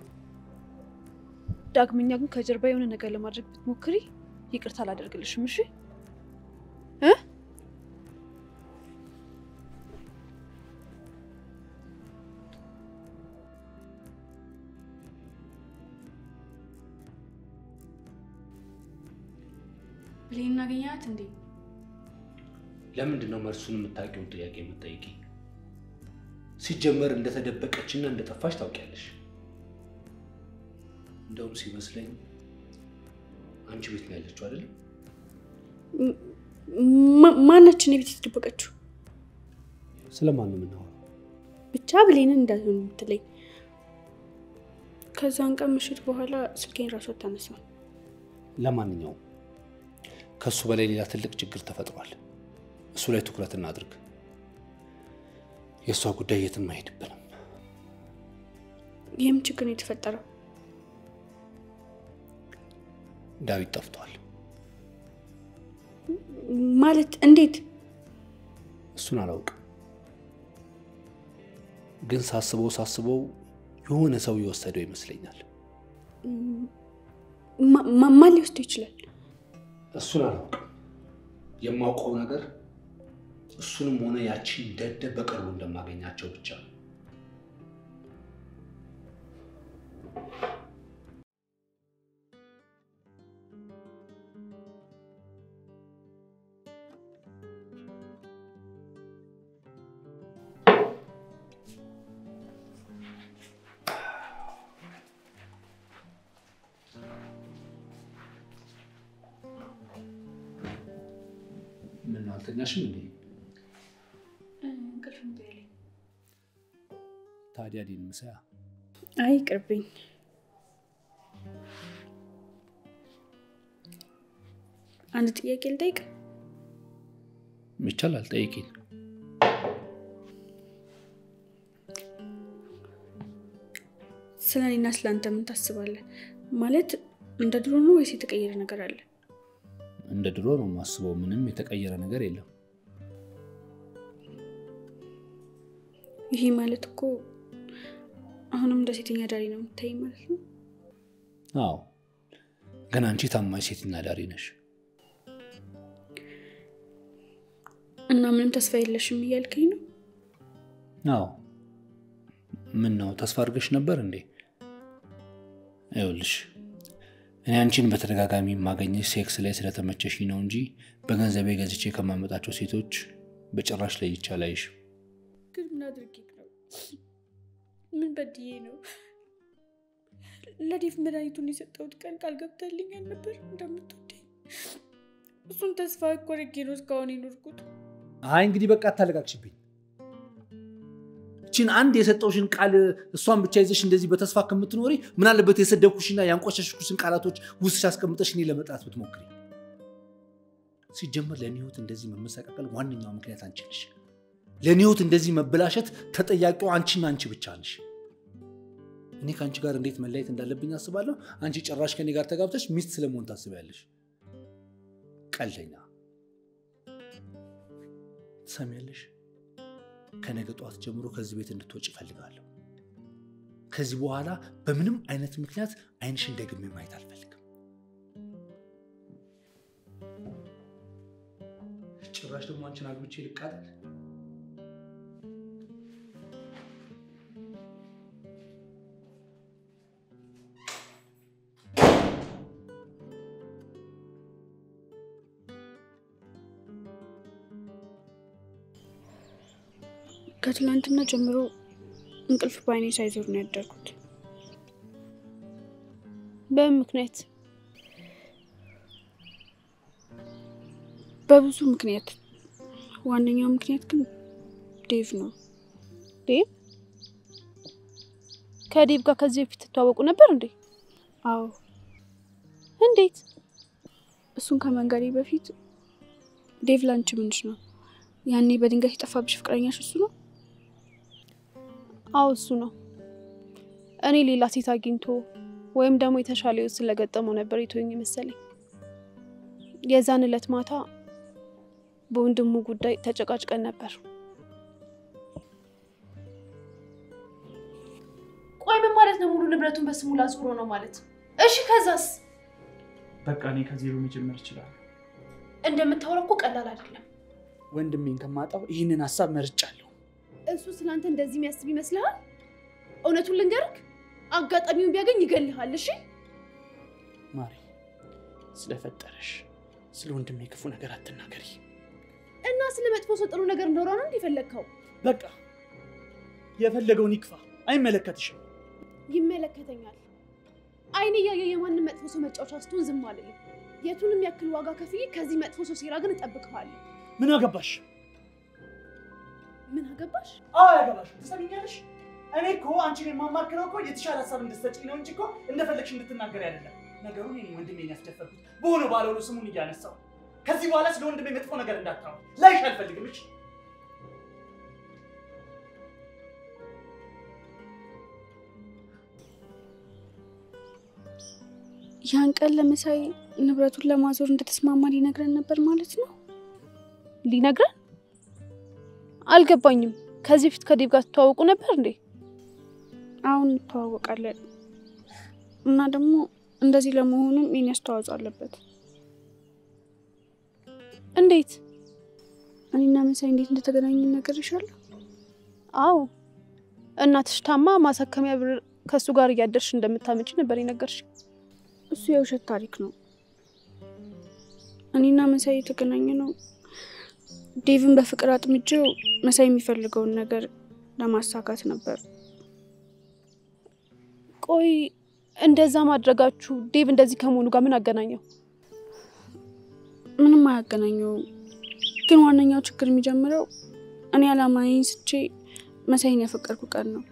ዳግመኛ ግን ከጀርባ የሆነ ነገር ለማድረግ ብትሞክሪ ይቅርታ አላደርግልሽም። እሺ እ ብሌን እናገኛት እንዴ? ለምንድን ነው መልሱን የምታውቂውን ጥያቄ የምትጠይቂ? ሲጀመር እንደተደበቀችና እንደጠፋች ታውቂያለሽ። እንደውም ሲመስለኝ አንቺ ቤት ነው ያለችው አይደለም? ማናችን የቤት የተደበቀችው? ስለማን ነው የምናወራው? ብቻ ብሌንን እንዳልሆን የምትለኝ። ከዛን ቀን ምሽት በኋላ ስልኬን ራሱ አታነሳም። ለማንኛውም ከእሱ በላይ ሌላ ትልቅ ችግር ተፈጥሯል። እሱ ላይ ትኩረት እናድርግ። የእሷ ጉዳይ የትም አይሄድብንም። ይህም ችግር ነው የተፈጠረው። ዳዊት ጠፍቷል። ማለት እንዴት? እሱን አላውቅም፣ ግን ሳስበው ሳስበው የሆነ ሰው የወሰደው ይመስለኛል። ማ- ማ- ማን ሊወስደው ይችላል? እሱን አላውቅም። የማውቀው ነገር እሱንም ሆነ ያቺን ደደብ በቅርቡ እንደማገኛቸው ብቻ ነው። ምን አልተኛሽም እንዴ? እንቅልፍ እምቢ አለኝ። ታዲያ ዲን ምሳያ አይ ቅርብኝ። አንድ ጥያቄ ልጠይቅ? ይቻላል። ጠይቂኝ። ስለ እኔና ስለ አንተ ምን ታስባለህ? ማለት እንደ ድሮ ነው ወይስ የተቀየረ ነገር አለ? እንደ ድሮ ነው የማስበው። ምንም የተቀየረ ነገር የለም። ይሄ ማለት እኮ አሁንም እንደ ሴተኛ ዳሪ ነው የምታይ ማለት ነው። አዎ፣ ግን አንቺ ታማኝ ሴትና ዳሪ ነሽ። እና ምንም ተስፋ የለሽም እያልከኝ ነው? አዎ። ምን ነው ተስፋ አድርገሽ ነበር እንዴ? ይኸውልሽ እኔ አንቺን በተደጋጋሚ የማገኘሽ ሴክስ ላይ ስለተመቸሽ ነው እንጂ በገንዘቤ ገዝቼ ከማመጣቸው ሴቶች በጭራሽ ለይቼ አላይሽም። ግን ምን አድርጌ ነው? ምን በድዬ ነው? ለዴፍ መድኃኒቱን የሰጠሁት ቀን ቃል ገብተልኛል ነበር እንደምትወደኝ። እሱን ተስፋ እኮ አድርጌ ነው እስካሁን የኖርኩት። አይ እንግዲህ በቃ አታለቃቅሽብኝ። እችን አንድ የሰጠውሽን ቃል እሷን ብቻ ይዘሽ እንደዚህ በተስፋ ከምትኖሪ ምን አለበት የሰደብኩሽና ያንቋሸሽኩሽን ቃላቶች ውስጥሽ አስቀምጠሽ እኔ ለመጥራት ብትሞክሪ። ሲጀመር ለእኔ ህይወት እንደዚህ መመሰቃቀል ዋነኛው ምክንያት አንቺ ነሽ። ለእኔ ህይወት እንደዚህ መበላሸት ተጠያቂው አንቺና አንቺ ብቻ ነሽ። እኔ ከአንቺ ጋር እንዴት መለየት እንዳለብኝ አስባለሁ። አንቺ ጭራሽ ከኔ ጋር ተጋብተሽ ሚስት ስለመሆን ታስቢያለሽ። ቀልደኛ ትሰሚያለሽ? ከነገ ጠዋት ጀምሮ ከዚህ ቤት እንድትወጭ እፈልጋለሁ። ከዚህ በኋላ በምንም አይነት ምክንያት አይንሽን ደግሜ ማየት አልፈልግም። ጭራሽ ደግሞ አንቺን አግብቼ ልቃጠል? ከትላንትና ጀምሮ እንቅልፍ በአይኔ ሳይዞር ነው ያደርኩት። በምን ምክንያት? በብዙ ምክንያት፣ ዋነኛው ምክንያት ግን ዴቭ ነው። ዴቭ? ከዴቭ ጋር ከዚህ በፊት ትተዋወቁ ነበር እንዴ? አዎ፣ እንዴት? እሱን ከመንገዴ በፊት ዴቭ ላንቺ ምንሽ ነው? ያኔ በድንገት የጠፋብሽ ፍቅረኛሽ እሱ ነው? አዎ እሱ ነው። እኔ ሌላ ሴት አግኝቶ ወይም ደግሞ የተሻለ ህይወት ስለገጠመው ነበር የተወኝ መሰለኝ። የዛን ዕለት ማታ በወንድሙ ጉዳይ ተጨቃጭቀን ነበር። ቆይ ምን ማለት ነው? ሙሉ ንብረቱን በስሙ ላዞሮ ነው ማለት? እሺ ከዛስ? በቃ እኔ ከዜሮ መጀመር እችላለሁ። እንደምታወራው እኮ ቀላል አይደለም። ወንድሜን ከማጣው ይህንን ሀሳብ መርጫለሁ። እሱ ስላንተ እንደዚህ የሚያስብ ይመስልሃል? እውነቱን ልንገርክ፣ አጋጣሚውን ቢያገኝ ይገልሃል። እሺ ማሪ፣ ስለፈጠረሽ ስለ ወንድሜ ክፉ ነገር አትናገሪ። እና ስለ መጥፎ ሰው ጥሩ ነገር እንደሆነ ነው እንዲህ የፈለግከው? በቃ የፈለገውን ይክፋ፣ አይመለከትሽም። ይመለከተኛል። አይኔ እያየ የማንም መጥፎ ሰው መጫወቻ ስትሆን ዝም አልልም። የቱንም ያክል ዋጋ ከፍዬ ከዚህ መጥፎ ሰው ሴራ ግን እጠብቅሃለሁ። ምን አገባሽ? ምን አገባሽ? አዎ ያገባሽ። ትሰሚኛለሽ? እኔ እኮ አንቺን የማማክረው እኮ የተሻለ ሀሳብ እንድትሰጪኝ ነው እንጂ እኮ እንደፈለግሽ እንድትናገሪ አይደለም። ነገሩን እኔ ወንድሜን ያስደፈርኩት በሆነ ባልሆነ ስሙን እያነሳው ከዚህ በኋላ ስለ ወንድሜ መጥፎ ነገር እንዳታወሪ ላይሽ አልፈልግም። እሺ ያን ቀን ለመሳይ ንብረቱን ለማዞር እንደተስማማ ሊነግረን ነበር ማለት ነው። ሊነግረን? አልገባኝም። ከዚህ በፊት ከዴቭ ጋር ትተዋወቁ ነበር እንዴ? አሁን እንተዋወቃለን እና ደግሞ እንደዚህ ለመሆኑም የኔ አስተዋጽኦ አለበት። እንዴት? እኔና መሳይ እንዴት እንደተገናኙ እነግርሻለሁ። አዎ እናትሽ ታማ ማሳከሚያ ብር ከእሱ ጋር እያደርሽ እንደምታመጪ ነበር የነገርሽ። እሱ የውሸት ታሪክ ነው። እኔና መሳይ የተገናኘ ነው ዴቭን በፍቅር አጥምጄው መሳይ የሚፈልገውን ነገር ለማሳካት ነበር። ቆይ እንደዛ ማድረጋችሁ ዴቭ እንደዚህ ከመሆኑ ጋር ምን አገናኘው? ምንም አያገናኘውም። ግን ዋነኛው ችግር የሚጀምረው እኔ አላማዬን ስቼ መሳይን ያፈቀርኩ ቀን ነው።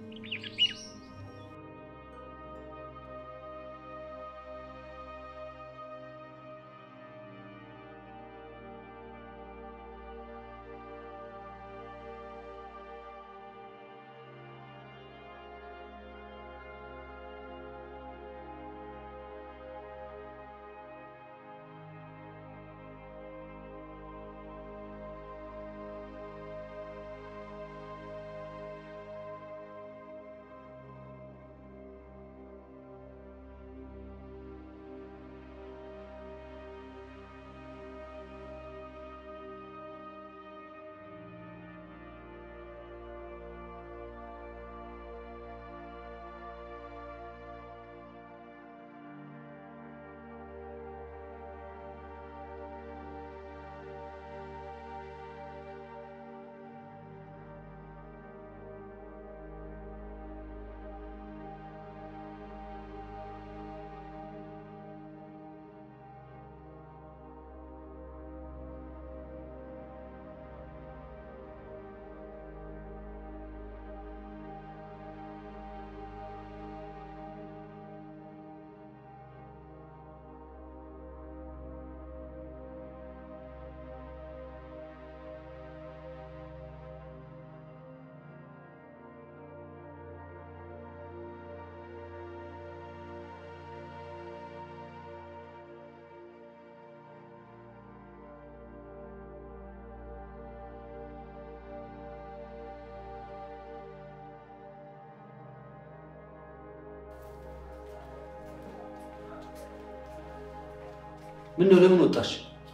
ምን ነው? ለምን ወጣሽ?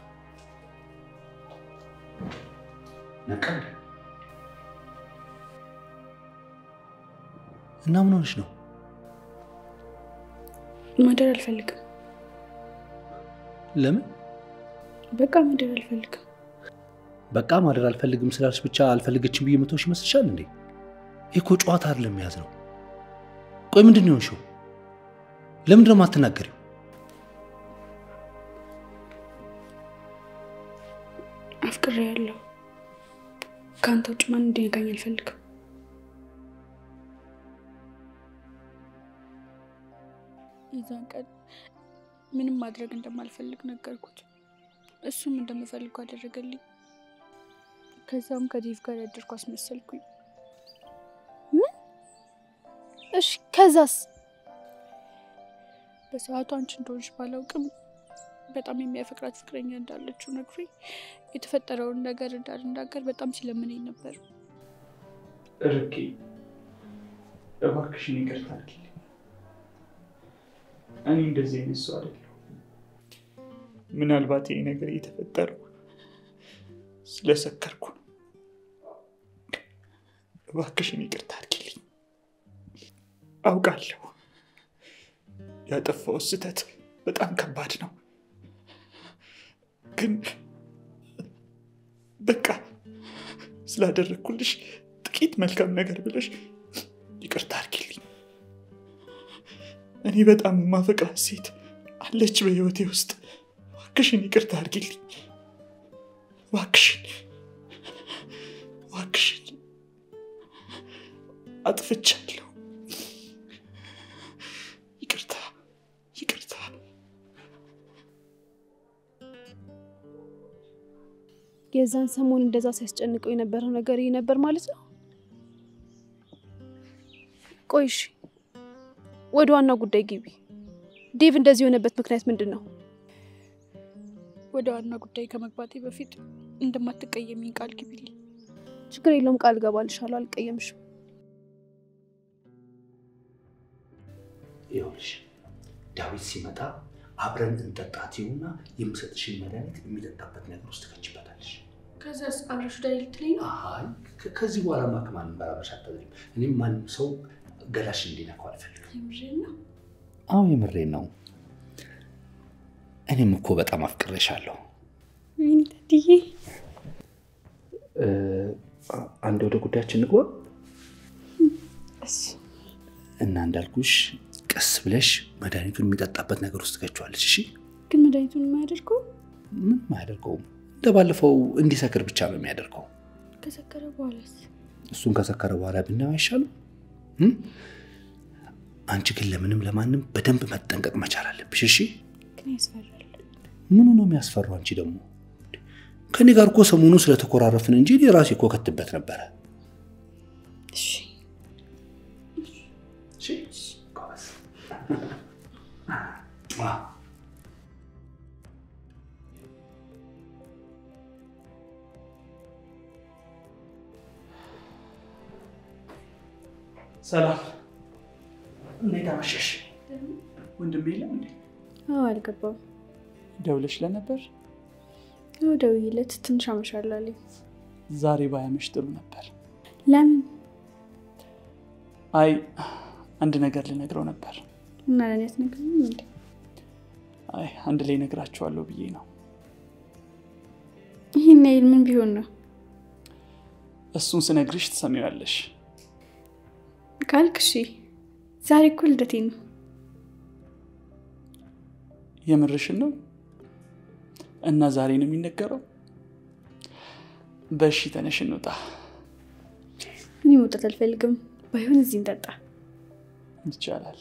ነቃ እንዴ? እና ምን ሆነሽ ነው? ማደር አልፈልግም። ለምን? በቃ ማደር አልፈልግም። በቃ ማደር አልፈልግም ስላልሽ ብቻ አልፈልገችም ብዬ መተውሽ ይመስልሻል እንዴ? ይህ እኮ ጨዋታ አይደለም የያዝ ነው። ቆይ ምንድን ነው የሆንሽው? ለምንድን ነው የማትናገሪው? አፍቅሬ ያለሁ ከአንተ ውጭ ማን እንዲነካኝ አልፈልግም። የዛን ቀን ምንም ማድረግ እንደማልፈልግ ነገርኩት። እሱም እንደምፈልገው አደረገልኝ። ከዛም ከዴቭ ጋር ያደርኩ አስመሰልኩኝ። እሺ ከዛስ? በሰዓቱ አንቺ እንደሆንሽ ባላውቅም በጣም የሚያፈቅራት ፍቅረኛ እንዳለችው ነግሮኝ የተፈጠረውን ነገር እንዳልናገር በጣም ሲለምነኝ ነበር። ርቄ እባክሽን ይቅርታ አድርጊልኝ። እኔ እንደዚህ አይነት ሰው አይደለሁም። ምናልባት ይህ ነገር የተፈጠረው ስለሰከርኩ ነው። እባክሽን ይቅርታ አድርጊልኝ። አውቃለሁ ያጠፋው ስህተት በጣም ከባድ ነው፣ ግን በቃ ስላደረግኩልሽ ጥቂት መልካም ነገር ብለሽ ይቅርታ አድርጊልኝ። እኔ በጣም የማፈቅራት ሴት አለች በህይወቴ ውስጥ። እባክሽን ይቅርታ አድርጊልኝ። እባክሽን እባክሽን፣ አጥፍቻለሁ። ይቅርታ ይቅርታ። የዛን ሰሞን እንደዛ ሲያስጨንቀው የነበረው ነገር ይህ ነበር ማለት ነው። ቆይሽ ወደ ዋናው ጉዳይ ግቢ። ዴቭ እንደዚህ የሆነበት ምክንያት ምንድን ነው? ወደ ዋና ጉዳይ ከመግባቴ በፊት እንደማትቀየሚኝ ቃል ግቢልኝ። ችግር የለውም ቃል እገባልሻለሁ፣ አልቀየምሽም። ይኸውልሽ ዳዊት ሲመጣ አብረን እንጠጣትውና የምሰጥሽን መድኃኒት የሚጠጣበት ነገር ውስጥ ትከችበታለሽ። ከዛ አብረሽ ወደ ልትለኝ ነው? አይ ከ- ከዚህ በኋላ ማ ከማንም ጋር አብረሽ አታድሪም። እኔም ማንም ሰው ገላሽ እንዲነካው አልፈልግም። የምሬን ነው። አዎ የምሬን ነው። እኔም እኮ በጣም አፍቅሬሻለሁ። ወይኔ ታድዬ፣ አንድ ወደ ጉዳያችን ንግባ እሺ እና እንዳልኩሽ ቀስ ብለሽ መድኃኒቱን የሚጠጣበት ነገር ውስጥ ትከችዋለች። እሺ ግን መድኃኒቱን የማያደርገው ምንም አያደርገውም። እንደ ባለፈው እንዲሰክር ብቻ ነው የሚያደርገው። ከሰከረ በኋላስ? እሱን ከሰከረ በኋላ ብናየው አይሻልም? እም? አንቺ ግን ለምንም ለማንም በደንብ መጠንቀቅ መቻል አለብሽ። እሺ ግን ያስፈራል። ምኑ ነው የሚያስፈራው? አንቺ ደግሞ ከኔ ጋር እኮ ሰሞኑ ስለተኮራረፍን እንጂ እኔ ራሴ እኮ ከትበት ነበረ። እሺ ጎበዝ። ሰላም፣ እንዴት አመሸሽ? ወንድሜ የለም እንዴ? አዎ፣ አልገባም። ደውለሽ ለነበር? ደውዬለት ትንሽ አመሻለሁ አለኝ። ዛሬ ባያመሽ ጥሩ ነበር። ለምን አይ አንድ ነገር ልነግረው ነበር። እና ለእኔ አትነግሪኝም እንዴ? አይ አንድ ላይ ነግራቸዋለሁ ብዬ ነው። ይህን ያህል ምን ቢሆን ነው እሱን ስነግርሽ ትሰሚዋለሽ። ካልክ እሺ። ዛሬ እኮ ልደቴ ነው። የምርሽን ነው? እና ዛሬ ነው የሚነገረው? በእሺ ተነሽ እንውጣ። እኔ መውጣት አልፈልግም። ባይሆን እዚህ እንጠጣ። ይቻላል።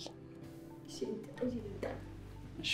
እሺ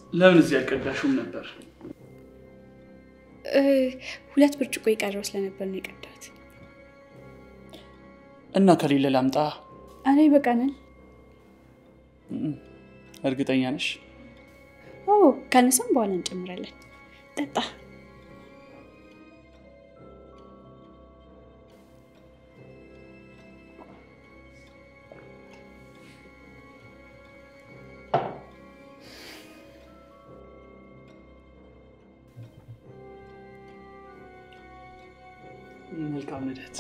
ለምን እዚህ ያልቀዳሽውም ነበር? እ፣ ሁለት ብርጭቆ የቀረው ስለነበር ነው የቀዳሁት። እና ከሌለ ላምጣ? አረ ይበቃናል። እም፣ እርግጠኛ ነሽ? ኦ ካነሰም በኋላ እንጨምራለን። ጠጣ። መልካም ልደት።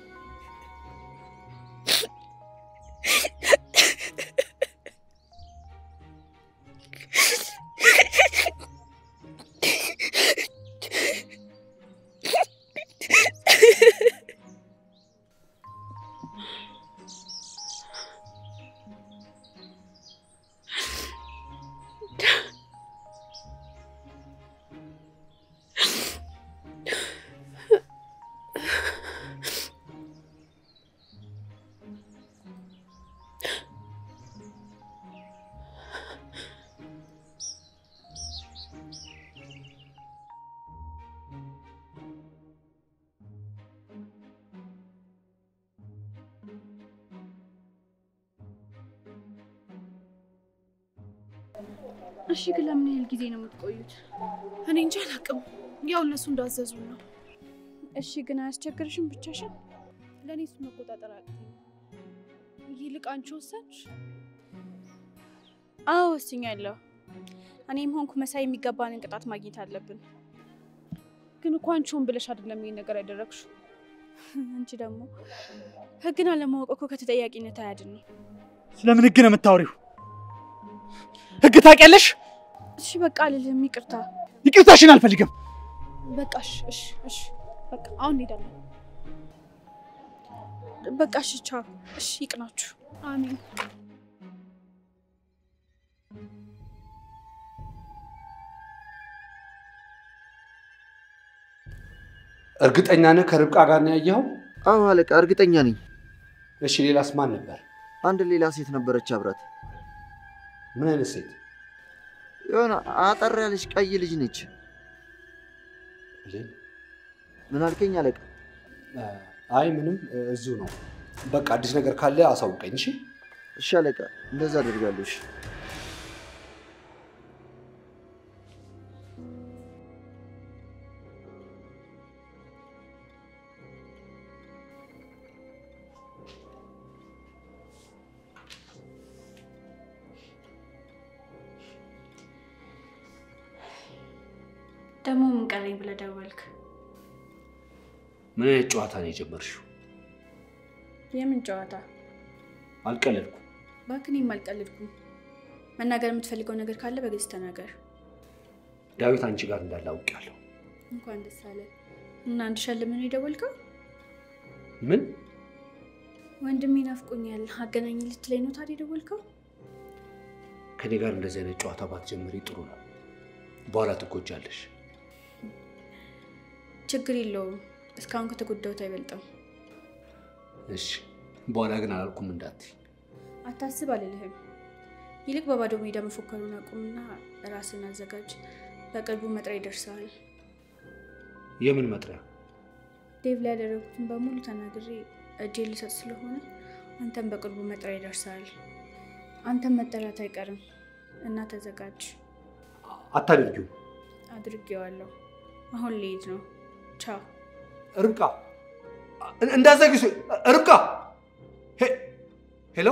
እሺ፣ ግን ለምን ያህል ጊዜ ነው የምትቆዩት? እኔ እንጂ አላውቅም። ያው እነሱ እንዳዘዙ ነው። እሺ ግን አያስቸግርሽም ብቻሽን? ለእኔ እሱ መቆጣጠር አቅተኝ። ይልቅ አንቺ ወሰንሽ? አዎ ወስኛለሁ። እኔም ሆንኩ መሳይ የሚገባንን ቅጣት ማግኘት አለብን። ግን እኮ አንቺ ሆን ብለሽ አይደለም ይሄን ነገር ያደረግሽው። አንቺ ደግሞ ህግን አለማወቅ እኮ ከተጠያቂነት አያድንም። ስለምን ህግ ነው የምታወሪው? ህግ ታውቂያለሽ? እሺ በቃ አልልም፣ ይቅርታ። ይቅርታሽን አልፈልግም። በቃ እሺ፣ እሺ፣ እሺ፣ በቃ አሁን እንሄዳለን። በቃ እሺ፣ ቻው። እሺ ይቅናችሁ። አሜን። እርግጠኛ ነህ ከርብቃ ጋር ነው ያየኸው? አዎ አለቃ፣ እርግጠኛ ነኝ። እሺ ሌላስ ማን ነበር? አንድ ሌላ ሴት ነበረች አብራት። ምን አይነት ሴት? የሆነ አጠር ያለች ቀይ ልጅ ነች። ብሌን? ምን አልከኝ አለቃ? አይ ምንም፣ እዚሁ ነው። በቃ አዲስ ነገር ካለ አሳውቀኝ። እሺ እሺ አለቃ፣ እንደዛ አደርጋለሁ። እሺ ደግሞ ምን ቀረኝ ብለህ ደወልክ? ምን አይነት ጨዋታ ነው የጀመርሽው? የምን ጨዋታ? አልቀለድኩም። እባክህ እኔም አልቀልድኩም። መናገር የምትፈልገው ነገር ካለ በግልጽ ተናገር። ዳዊት አንቺ ጋር እንዳለ አውቄያለሁ። እንኳን ደስ አለ እና እንድሸልምህ ነው የደወልከው? ምን? ወንድሜ ናፍቆኛል አገናኝ ልትለኝ ነው ታዲያ የደወልከው? ከኔ ጋር እንደዚህ አይነት ጨዋታ ባትጀምሪ ጥሩ ነው። በኋላ ትጎጃለሽ። ችግር የለውም። እስካሁን ከተጎዳሁት አይበልጥም። እሺ፣ በኋላ ግን አላልኩም እንዳትይ። አታስብ አልልህም። ይልቅ በባዶ ሜዳ መፎከሩን አቁምና ራስን አዘጋጅ። በቅርቡ መጥሪያ ይደርሰዋል። የምን መጥሪያ? ዴቭ ላይ ያደረጉትን በሙሉ ተናግሬ እጄ ልሰጥ ስለሆነ አንተም በቅርቡ መጥሪያ ይደርሰዋል። አንተም መጠራት አይቀርም እና ተዘጋጅ። አታደርጊው። አድርጌዋለሁ። አሁን ልሄድ ነው። ቻው። ርብቃ እንዳዘግሽ። ርብቃ ሄ- ሄሎ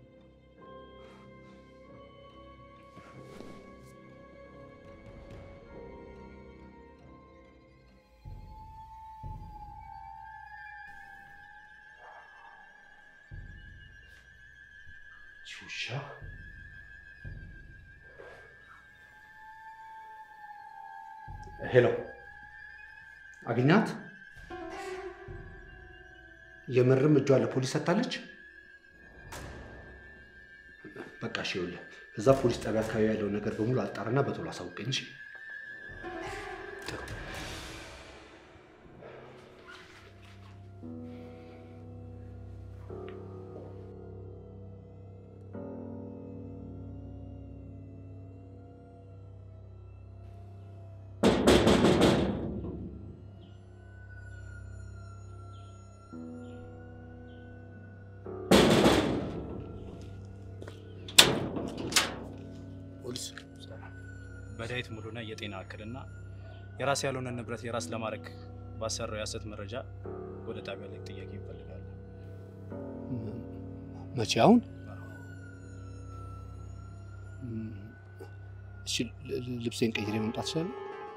ውሻ ሄሎ አግኛት። የምርም እጇ ለፖሊስ ሰጥታለች። በቃ እሺ፣ ይኸውልህ እዛ ፖሊስ ጣቢያ አካባቢ ያለውን ነገር በሙሉ አጣርና በቶሎ አሳውቀኝ። እሺ? ጥሩ። በዳዊት ሙሉነህ የጤና እክልና የራስ ያልሆነ ንብረት የራስ ለማድረግ ባሰራው የሐሰት መረጃ ወደ ጣቢያ ላይ ጥያቄ ይፈልጋል። መቼ? አሁን? እሺ፣ ል- ል- ልብሴን ቀይሬ መምጣት እችላለሁ?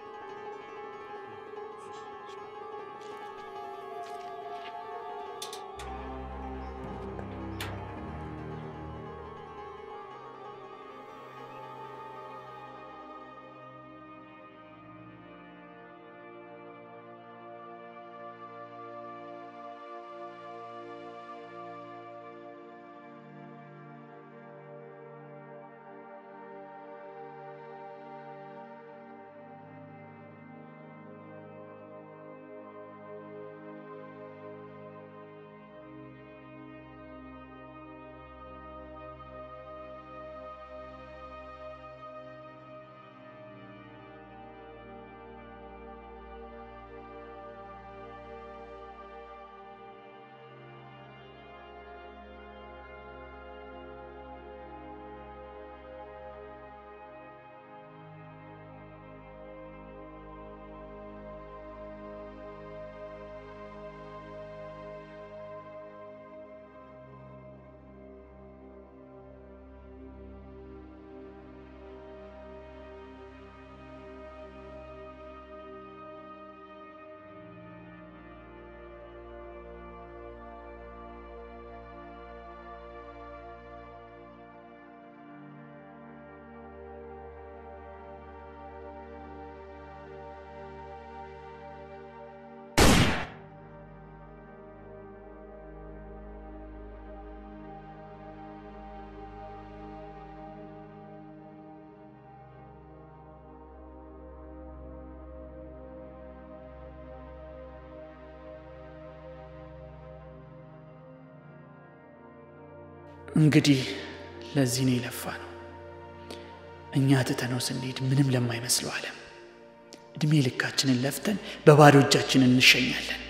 እንግዲህ ለዚህ ነው የለፋ ነው። እኛ ትተነው ስንሄድ ምንም ለማይመስለው ዓለም እድሜ ልካችንን ለፍተን በባዶ እጃችን እንሸኛለን።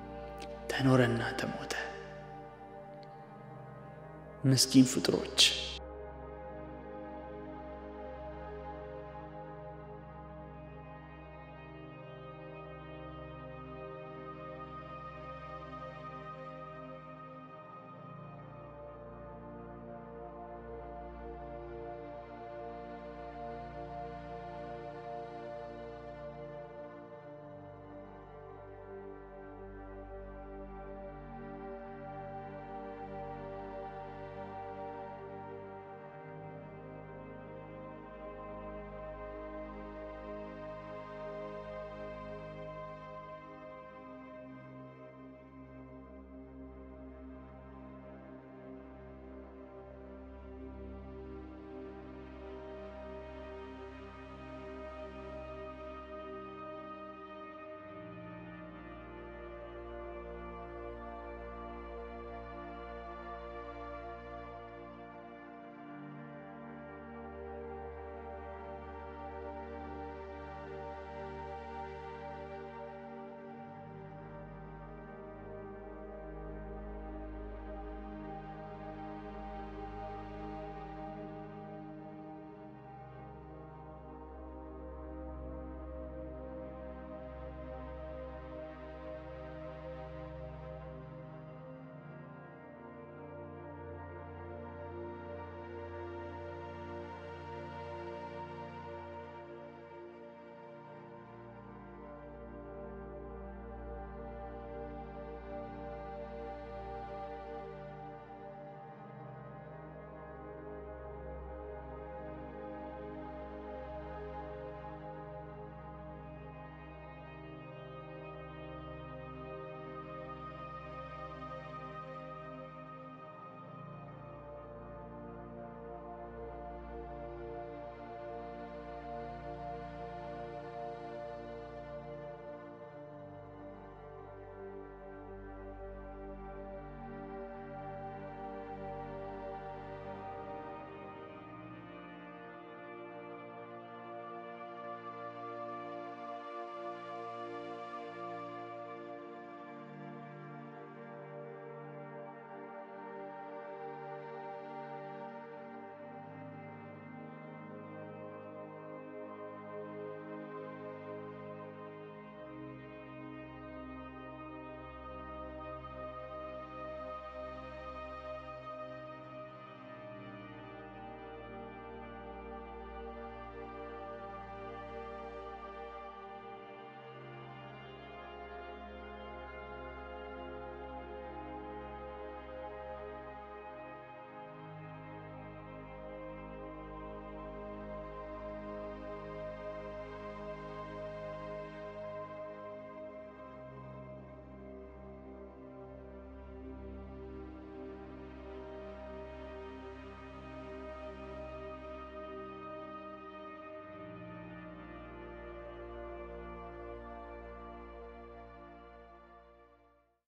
ተኖረና ተሞተ። ምስኪን ፍጥሮች